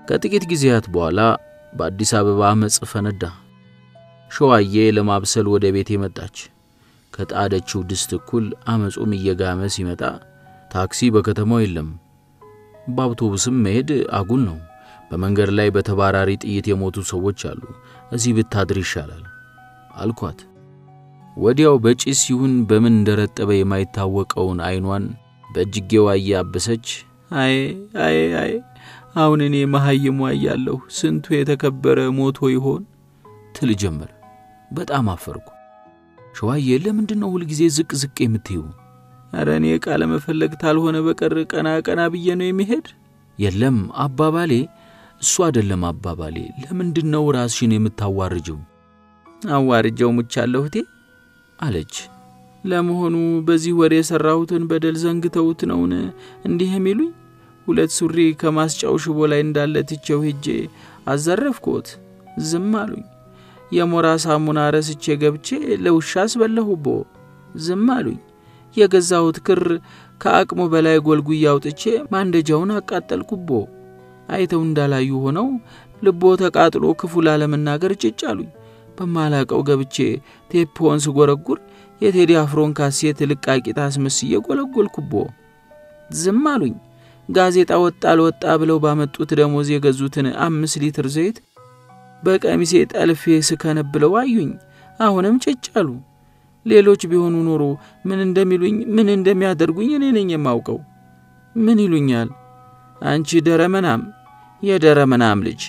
ከጥቂት ጊዜያት በኋላ በአዲስ አበባ አመፅ ፈነዳ። ሸዋዬ ለማብሰል ወደ ቤቴ መጣች። ከጣደችው ድስት እኩል አመፁም እየጋመ ሲመጣ ታክሲ በከተማው የለም፣ በአውቶቡስም መሄድ አጉል ነው። በመንገድ ላይ በተባራሪ ጥይት የሞቱ ሰዎች አሉ። እዚህ ብታድር ይሻላል አልኳት። ወዲያው በጭስ ይሁን በምን እንደረጠበ የማይታወቀውን ዓይኗን በእጅጌዋ እያበሰች አይ አይ አይ አሁን እኔ መሐይሟ እያለሁ ስንቱ የተከበረ ሞቶ ይሆን ትል ጀመር። በጣም አፈርኩ። ሸዋዬ ለምንድን ነው ሁልጊዜ ዝቅ ዝቅ የምትይው? ኧረ እኔ ቃለ መፈለግ ታልሆነ በቀር ቀና ቀና ብዬ ነው የሚሄድ። የለም አባባሌ እሱ አይደለም አባባሌ። ለምንድን ነው ራስሽን የምታዋርጀው? አዋርጀው ሙቻለሁ እቴ አለች። ለመሆኑ በዚህ ወር የሠራሁትን በደል ዘንግተውት ነውን እንዲህ የሚሉኝ? ሁለት ሱሪ ከማስጫው ሽቦ ላይ እንዳለ ትቼው ሄጄ አዘረፍኩት። ዝም አሉኝ። የሞራ ሳሙና ረስቼ ገብቼ ለውሻ አስበላሁቦ። ዝም አሉኝ። የገዛሁት ክር ከአቅሙ በላይ ጎልጉዬ አውጥቼ ማንደጃውን አቃጠልኩቦ። አይተው እንዳላዩ ሆነው ልቦ ተቃጥሎ ክፉ ላለመናገር ጭጭ አሉኝ። በማላቀው ገብቼ ቴፖን ስጎረጉር የቴዲ አፍሮን ካሴት ልቃቂት አስመስዬ ጎለጎልኩቦ። ዝም አሉኝ። ጋዜጣ ወጣ አልወጣ ብለው ባመጡት ደሞዝ የገዙትን አምስት ሊትር ዘይት በቀሚሴ ጠልፌ ስከነብለው አዩኝ። አሁንም ጭጭ አሉ። ሌሎች ቢሆኑ ኖሮ ምን እንደሚሉኝ ምን እንደሚያደርጉኝ እኔ ነኝ የማውቀው። ምን ይሉኛል? አንቺ ደረመናም፣ የደረመናም ልጅ፣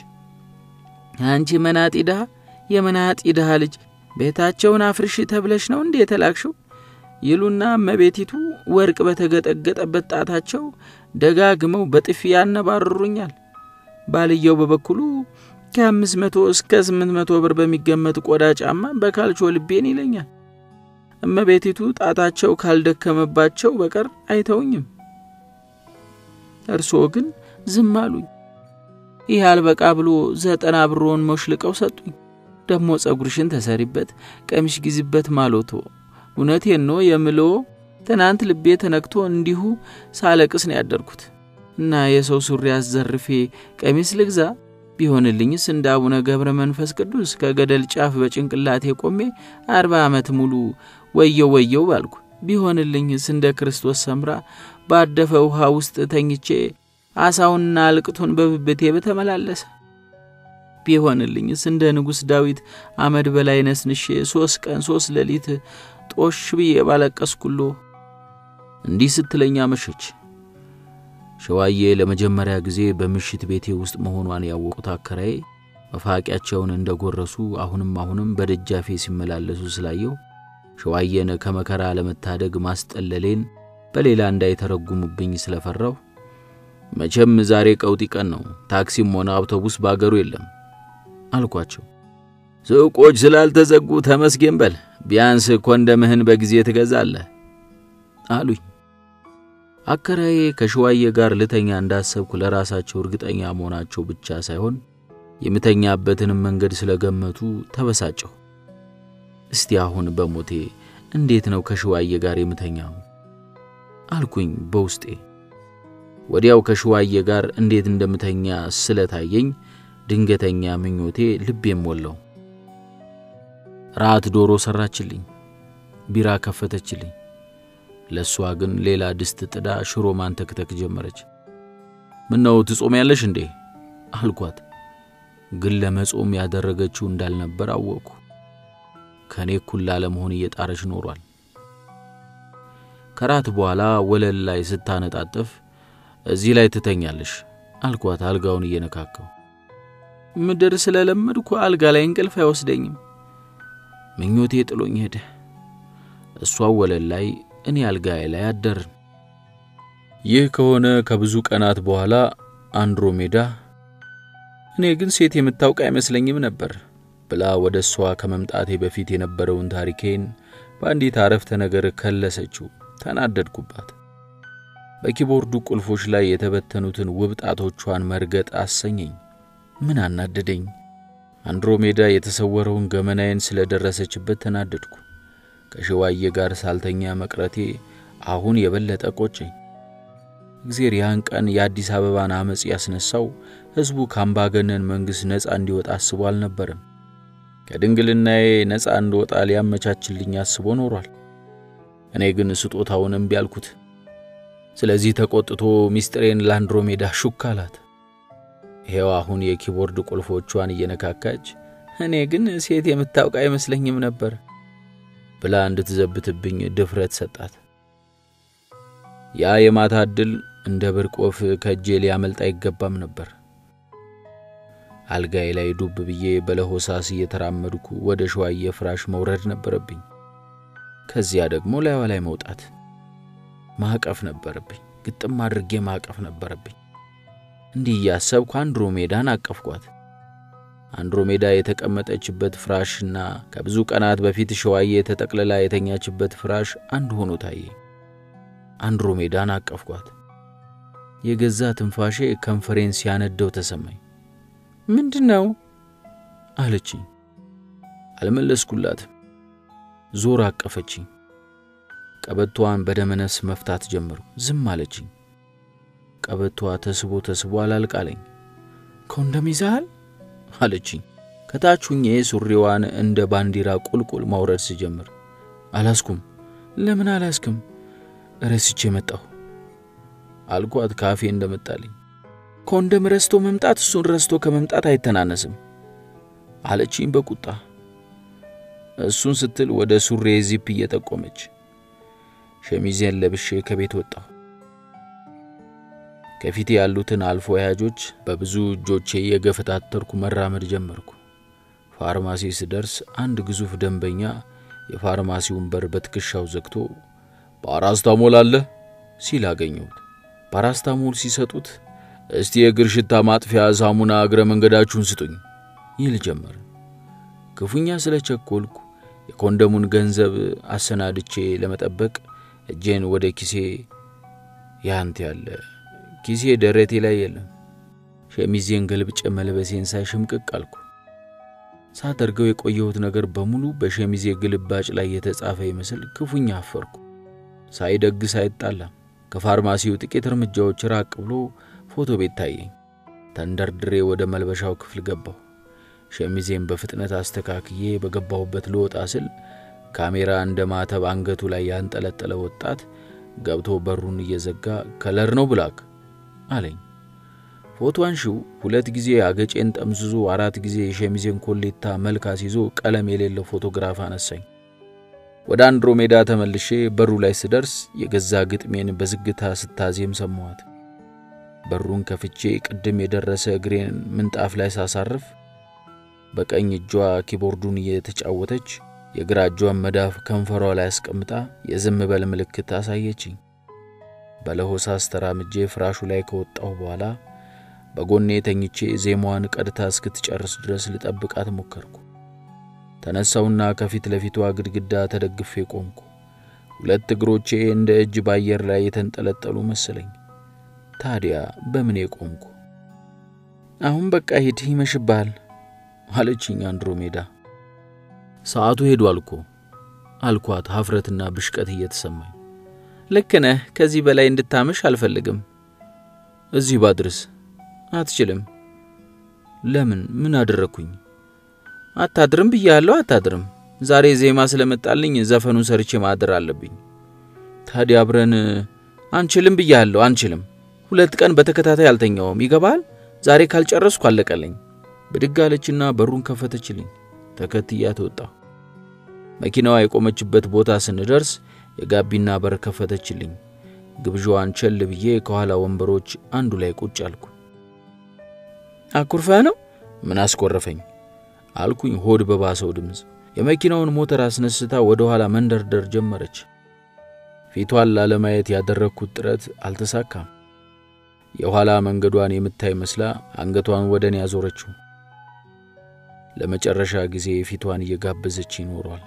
አንቺ መናጢ ድሃ፣ የመናጢ ድሃ ልጅ ቤታቸውን አፍርሽ ተብለሽ ነው እንዴ የተላክሽው? ይሉና እመቤቲቱ ወርቅ በተገጠገጠበት ጣታቸው ደጋግመው በጥፊ ያነባርሩኛል። ባልየው በበኩሉ ከአምስት መቶ እስከ ስምንት መቶ ብር በሚገመት ቆዳ ጫማ በካልቾ ልቤን ይለኛል። እመቤቲቱ ጣታቸው ካልደከመባቸው በቀር አይተውኝም። እርስዎ ግን ዝም አሉኝ። ይህ አልበቃ ብሎ ዘጠና ብሮን ሞሽልቀው ሰጡኝ። ደሞ ጸጉርሽን ተሰሪበት፣ ቀሚሽ ጊዜበት ማሎቶ። እውነቴን ነው የምልዎ፣ ትናንት ልቤ ተነክቶ እንዲሁ ሳለቅስ ነው ያደርኩት እና የሰው ሱሪ አዘርፌ ቀሚስ ልግዛ ቢሆንልኝስ እንደ አቡነ ገብረ መንፈስ ቅዱስ ከገደል ጫፍ በጭንቅላቴ ቆሜ አርባ ዓመት ሙሉ ወየው ወየው ባልኩ። ቢሆንልኝስ እንደ ክርስቶስ ሰምራ ባደፈ ውሃ ውስጥ ተኝቼ አሳውንና አልቅቶን በብብቴ በተመላለሰ። ቢሆንልኝስ እንደ ንጉሥ ዳዊት አመድ በላይ ነስንሼ ሦስት ቀን ሦስት ሌሊት ጦሽ ብዬ ባለቀስኩሎ። እንዲህ ስትለኛ መሸች። ሸዋዬ ለመጀመሪያ ጊዜ በምሽት ቤቴ ውስጥ መሆኗን ያወቁት አከራዬ መፋቂያቸውን እንደ ጎረሱ አሁንም አሁንም በደጃፌ ሲመላለሱ ስላየው ሸዋዬን ከመከራ ለመታደግ ማስጠለሌን በሌላ እንዳይተረጉሙብኝ ስለፈራሁ መቼም ዛሬ ቀውጢ ቀን ነው፣ ታክሲም ሆነ አውቶቡስ ባገሩ የለም አልኳቸው። ሱቆች ስላልተዘጉ ተመስገን በል፣ ቢያንስ ኮንደምህን በጊዜ ትገዛለህ አሉኝ። አከራዬ ከሸዋዬ ጋር ልተኛ እንዳሰብኩ ለራሳቸው እርግጠኛ መሆናቸው ብቻ ሳይሆን የምተኛበትንም መንገድ ስለገመቱ ተበሳጨሁ። እስቲ አሁን በሞቴ እንዴት ነው ከሸዋዬ ጋር የምተኛው አልኩኝ በውስጤ። ወዲያው ከሸዋዬ ጋር እንዴት እንደምተኛ ስለታየኝ ድንገተኛ ምኞቴ ልቤም ሞላው። ራት ዶሮ ሰራችልኝ፣ ቢራ ከፈተችልኝ። ለእሷ ግን ሌላ ድስት ጥዳ ሽሮ ማንተክተክ ጀመረች። ምነው ትጾሚያለሽ እንዴ አልኳት። ግን ለመጾም ያደረገችው እንዳልነበር አወቅኩ። ከእኔ እኩል ላለመሆን እየጣረች ኖሯል። ከራት በኋላ ወለል ላይ ስታነጣጥፍ እዚህ ላይ ትተኛለሽ አልኳት፣ አልጋውን እየነካከው። ምድር ስለለመድኩ አልጋ ላይ እንቅልፍ አይወስደኝም። ምኞቴ ጥሎኝ ሄደ። እሷ ወለል ላይ እኔ አልጋዬ ላይ አደርን። ይህ ከሆነ ከብዙ ቀናት በኋላ አንድሮሜዳ እኔ ግን ሴት የምታውቅ አይመስለኝም ነበር ብላ ወደ እሷ ከመምጣቴ በፊት የነበረውን ታሪኬን በአንዲት አረፍተ ነገር ከለሰችው። ተናደድኩባት። በኪቦርዱ ቁልፎች ላይ የተበተኑትን ውብ ጣቶቿን መርገጥ አሰኘኝ። ምን አናደደኝ? አንድሮሜዳ የተሰወረውን ገመናዬን ስለደረሰችበት ተናደድኩ። ከሸዋዬ ጋር ሳልተኛ መቅረቴ አሁን የበለጠ ቆጨኝ። እግዜር ያን ቀን የአዲስ አበባን አመፅ ያስነሳው ሕዝቡ ከአምባገነን መንግሥት ነፃ እንዲወጣ አስቦ አልነበረም። ከድንግልናዬ ነፃ እንድወጣ ሊያመቻችልኝ አስቦ ኖሯል። እኔ ግን ስጦታውን እምቢ አልኩት። ስለዚህ ተቆጥቶ ሚስጥሬን ለአንድሮሜዳ ሹክ አላት። ይሄው አሁን የኪቦርድ ቁልፎቿን እየነካካች እኔ ግን ሴት የምታውቅ አይመስለኝም ነበር ብላ እንድትዘብትብኝ ድፍረት ሰጣት። ያ የማታ ዕድል እንደ ብርቅ ወፍ ከእጄ ሊያመልጥ አይገባም ነበር። አልጋዬ ላይ ዱብ ብዬ በለሆሳስ እየተራመድኩ ወደ ሸዋዬ ፍራሽ መውረድ ነበረብኝ። ከዚያ ደግሞ ላይዋ ላይ መውጣት ማቀፍ ነበረብኝ። ግጥም አድርጌ ማቀፍ ነበረብኝ። እንዲህ እያሰብኩ አንድሮሜዳን አቀፍኳት። አንድሮሜዳ የተቀመጠችበት ፍራሽና ከብዙ ቀናት በፊት ሸዋዬ ተጠቅልላ የተኛችበት ፍራሽ አንድ ሆኖ ታየ። አንድሮሜዳን አቀፍኳት። የገዛ ትንፋሼ ከንፈሬን ሲያነደው ተሰማኝ። ምንድን ነው አለችኝ። አልመለስኩላትም። ዞር አቀፈችኝ። ቀበቷን በደመነፍስ መፍታት ጀመርኩ። ዝም አለችኝ። ቀበቷ ተስቦ ተስቦ አላልቃለኝ። ኮንደም ይዛሃል አለችኝ። ከታች ሁኜ ሱሪዋን እንደ ባንዲራ ቁልቁል ማውረድ ስጀምር አላስኩም። ለምን አላስክም? ረስቼ መጣሁ አልኳት ካፌ እንደመጣልኝ። ኮንደም ረስቶ መምጣት እሱን ረስቶ ከመምጣት አይተናነስም አለችኝ በቁጣ እሱን ስትል ወደ ሱሬ ዚፕ እየጠቆመች ሸሚዜን ለብሼ ከቤት ወጣሁ። ከፊቴ ያሉትን አልፎ ወያጆች በብዙ እጆቼ የገፈታተርኩ መራመድ ጀመርኩ። ፋርማሲ ስደርስ አንድ ግዙፍ ደንበኛ የፋርማሲውን በር በትከሻው ዘግቶ ፓራስታሞል አለ ሲል አገኘሁት። ፓራስታሞል ሲሰጡት እስቲ የእግር ሽታ ማጥፊያ ሳሙና እግረ መንገዳችሁን ስጡኝ ይል ጀመር። ክፉኛ ስለ ቸኮልኩ የኮንደሙን ገንዘብ አሰናድቼ ለመጠበቅ እጄን ወደ ኪሴ ያንት ያለ ኪሴ ደረቴ ላይ የለም። ሸሚዜን ገልብጬ መልበሴን ሳይ ሽምቅቅ አልኩ። ሳደርገው የቆየሁት ነገር በሙሉ በሸሚዜ ግልባጭ ላይ የተጻፈ ይመስል ክፉኛ አፈርኩ። ሳይደግስ አይጣላም። ከፋርማሲው ጥቂት እርምጃዎች ራቅ ብሎ ፎቶ ቤት ታየኝ። ተንደርድሬ ወደ መልበሻው ክፍል ገባሁ። ሸሚዜን በፍጥነት አስተካክዬ በገባሁበት ልወጣ ስል ካሜራ እንደ ማተብ አንገቱ ላይ ያንጠለጠለ ወጣት ገብቶ በሩን እየዘጋ ከለር ነው ብላክ አለኝ። ፎቶ አንሺው ሁለት ጊዜ አገጬን ጠምዝዞ አራት ጊዜ የሸሚዜን ኮሌታ መልክ አስይዞ ቀለም የሌለው ፎቶግራፍ አነሳኝ። ወደ አንድሮሜዳ ተመልሼ በሩ ላይ ስደርስ የገዛ ግጥሜን በዝግታ ስታዜም ሰማኋት። በሩን ከፍቼ ቅድም የደረሰ እግሬን ምንጣፍ ላይ ሳሳርፍ በቀኝ እጇ ኪቦርዱን እየተጫወተች የግራ እጇን መዳፍ ከንፈሯ ላይ አስቀምጣ የዝም በል ምልክት አሳየችኝ። በለሆሳስ ተራምጄ ፍራሹ ላይ ከወጣሁ በኋላ በጎኔ ተኝቼ ዜማዋን ቀድታ እስክትጨርስ ድረስ ልጠብቃት ሞከርኩ። ተነሳውና ከፊት ለፊቷ ግድግዳ ተደግፌ ቆምኩ። ሁለት እግሮቼ እንደ እጅ በአየር ላይ የተንጠለጠሉ መሰለኝ። ታዲያ በምኔ ቆምኩ? አሁን በቃ ሂድ፣ ይመሽብሃል አለችኝ አንድሮሜዳ። ሰዓቱ ሄዷል እኮ አልኳት፣ ሀፍረትና ብሽቀት እየተሰማኝ። ልክ ነህ፣ ከዚህ በላይ እንድታመሽ አልፈልግም። እዚህ ባድርስ አትችልም። ለምን? ምን አደረግኩኝ? አታድርም ብያለሁ፣ አታድርም። ዛሬ ዜማ ስለመጣልኝ ዘፈኑን ሰርቼ ማደር አለብኝ። ታዲያ አብረን አንችልም ብያለሁ፣ አንችልም። ሁለት ቀን በተከታታይ አልተኛውም፣ ይገባል። ዛሬ ካልጨረስኩ አለቀለኝ። ብድግ አለችና በሩን ከፈተችልኝ። ተከትያት ወጣሁ። መኪናዋ የቆመችበት ቦታ ስንደርስ የጋቢና በር ከፈተችልኝ። ግብዣዋን ቸል ብዬ ከኋላ ወንበሮች አንዱ ላይ ቁጭ አልኩ። አኩርፈ ነው? ምን አስኮረፈኝ አልኩኝ ሆድ በባሰው ድምፅ። የመኪናውን ሞተር አስነስታ ወደ ኋላ መንደርደር ጀመረች። ፊቷን ላለማየት ያደረግኩት ጥረት አልተሳካም። የኋላ መንገዷን የምታይ መስላ አንገቷን ወደ እኔ ያዞረችው። ለመጨረሻ ጊዜ ፊቷን እየጋበዘች ይኖሯል።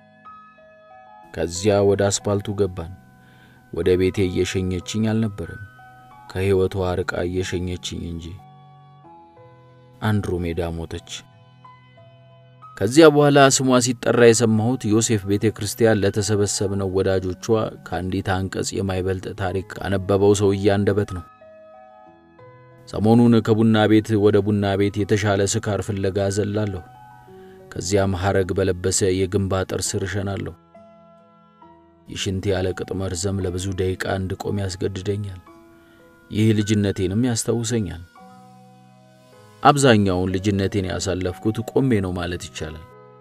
ከዚያ ወደ አስፓልቱ ገባን። ወደ ቤቴ እየሸኘችኝ አልነበረም፣ ከሕይወቷ ርቃ እየሸኘችኝ እንጂ። አንድሮሜዳ ሞተች። ከዚያ በኋላ ስሟ ሲጠራ የሰማሁት ዮሴፍ ቤተ ክርስቲያን ለተሰበሰብነው ወዳጆቿ ከአንዲት አንቀጽ የማይበልጥ ታሪክ ካነበበው ሰውዬ አንደበት ነው። ሰሞኑን ከቡና ቤት ወደ ቡና ቤት የተሻለ ስካር ፍለጋ ዘላለሁ። ከዚያም ሐረግ በለበሰ የግንብ አጥር ስር እሸናለሁ። የሽንቴ ያለ ቅጥ መርዘም ለብዙ ደቂቃ እንድቆም ያስገድደኛል። ይህ ልጅነቴንም ያስታውሰኛል። አብዛኛውን ልጅነቴን ያሳለፍኩት ቆሜ ነው ማለት ይቻላል።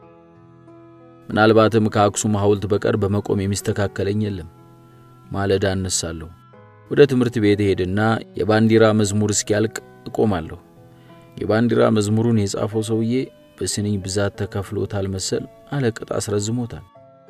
ምናልባትም ከአክሱም ሐውልት በቀር በመቆም የሚስተካከለኝ የለም። ማለዳ እነሳለሁ። ወደ ትምህርት ቤት ሄድና የባንዲራ መዝሙር እስኪያልቅ እቆማለሁ። የባንዲራ መዝሙሩን የጻፈው ሰውዬ በስንኝ ብዛት ተከፍሎታል መሰል አለቅጥ አስረዝሞታል።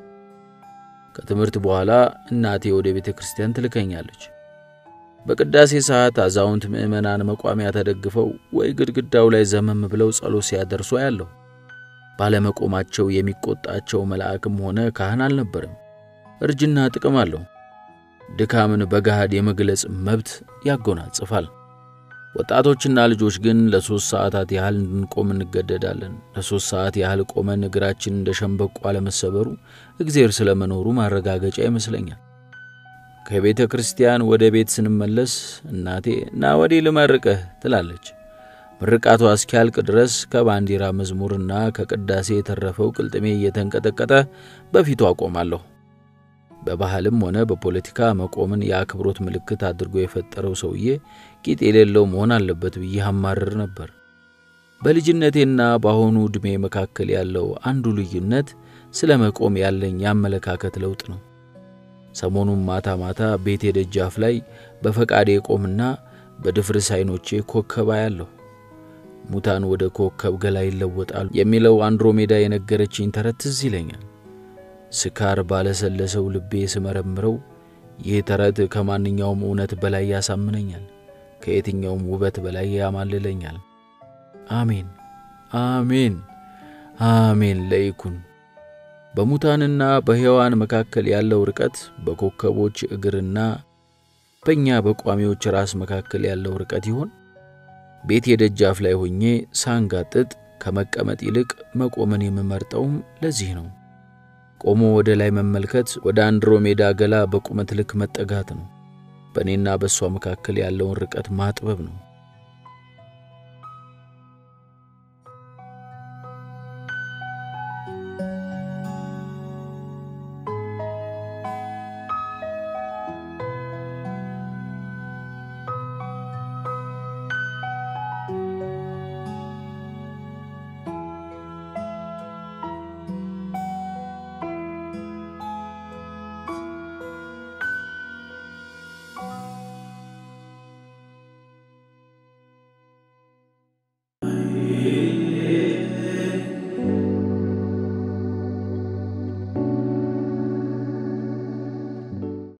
ከትምህርት በኋላ እናቴ ወደ ቤተ ክርስቲያን ትልከኛለች። በቅዳሴ ሰዓት አዛውንት ምዕመናን መቋሚያ ተደግፈው ወይ ግድግዳው ላይ ዘመም ብለው ጸሎት ሲያደርሱ አያለሁ። ባለመቆማቸው የሚቆጣቸው መልአክም ሆነ ካህን አልነበረም። እርጅና ጥቅም አለው። ድካምን በገሃድ የመግለጽ መብት ያጎናጽፋል። ወጣቶችና ልጆች ግን ለሦስት ሰዓታት ያህል እንድንቆም እንገደዳለን። ለሦስት ሰዓት ያህል ቆመን እግራችን እንደ ሸምበቆ አለመሰበሩ እግዜር ስለመኖሩ ማረጋገጫ ይመስለኛል። ከቤተ ክርስቲያን ወደ ቤት ስንመለስ እናቴ ና ወዲህ ልመርቅህ ትላለች። ምርቃቷ እስኪያልቅ ድረስ ከባንዲራ መዝሙርና ከቅዳሴ የተረፈው ቅልጥሜ እየተንቀጠቀጠ በፊቱ አቆማለሁ። በባህልም ሆነ በፖለቲካ መቆምን የአክብሮት ምልክት አድርጎ የፈጠረው ሰውዬ ቂጥ የሌለው መሆን አለበት ብዬ አማርር ነበር። በልጅነቴና በአሁኑ ዕድሜ መካከል ያለው አንዱ ልዩነት ስለ መቆም ያለኝ የአመለካከት ለውጥ ነው። ሰሞኑን ማታ ማታ ቤቴ ደጃፍ ላይ በፈቃዴ ቆምና በድፍርስ ዓይኖቼ ኮከብ አያለሁ። ሙታን ወደ ኮከብ ገላ ይለወጣሉ የሚለው አንድሮሜዳ የነገረችኝ ተረት ትዝ ይለኛል። ስካር ባለሰለሰው ልቤ ስመረምረው ይህ ተረት ከማንኛውም እውነት በላይ ያሳምነኛል፣ ከየትኛውም ውበት በላይ ያማልለኛል። አሜን አሜን አሜን ለይኩን። በሙታንና በሕያዋን መካከል ያለው ርቀት በኮከቦች እግርና በእኛ በቋሚዎች ራስ መካከል ያለው ርቀት ይሆን? ቤቴ ደጃፍ ላይ ሆኜ ሳንጋጥጥ ከመቀመጥ ይልቅ መቆምን የምመርጠውም ለዚህ ነው። ቆሞ ወደ ላይ መመልከት ወደ አንድሮሜዳ ገላ በቁመት ልክ መጠጋት ነው። በእኔና በእሷ መካከል ያለውን ርቀት ማጥበብ ነው።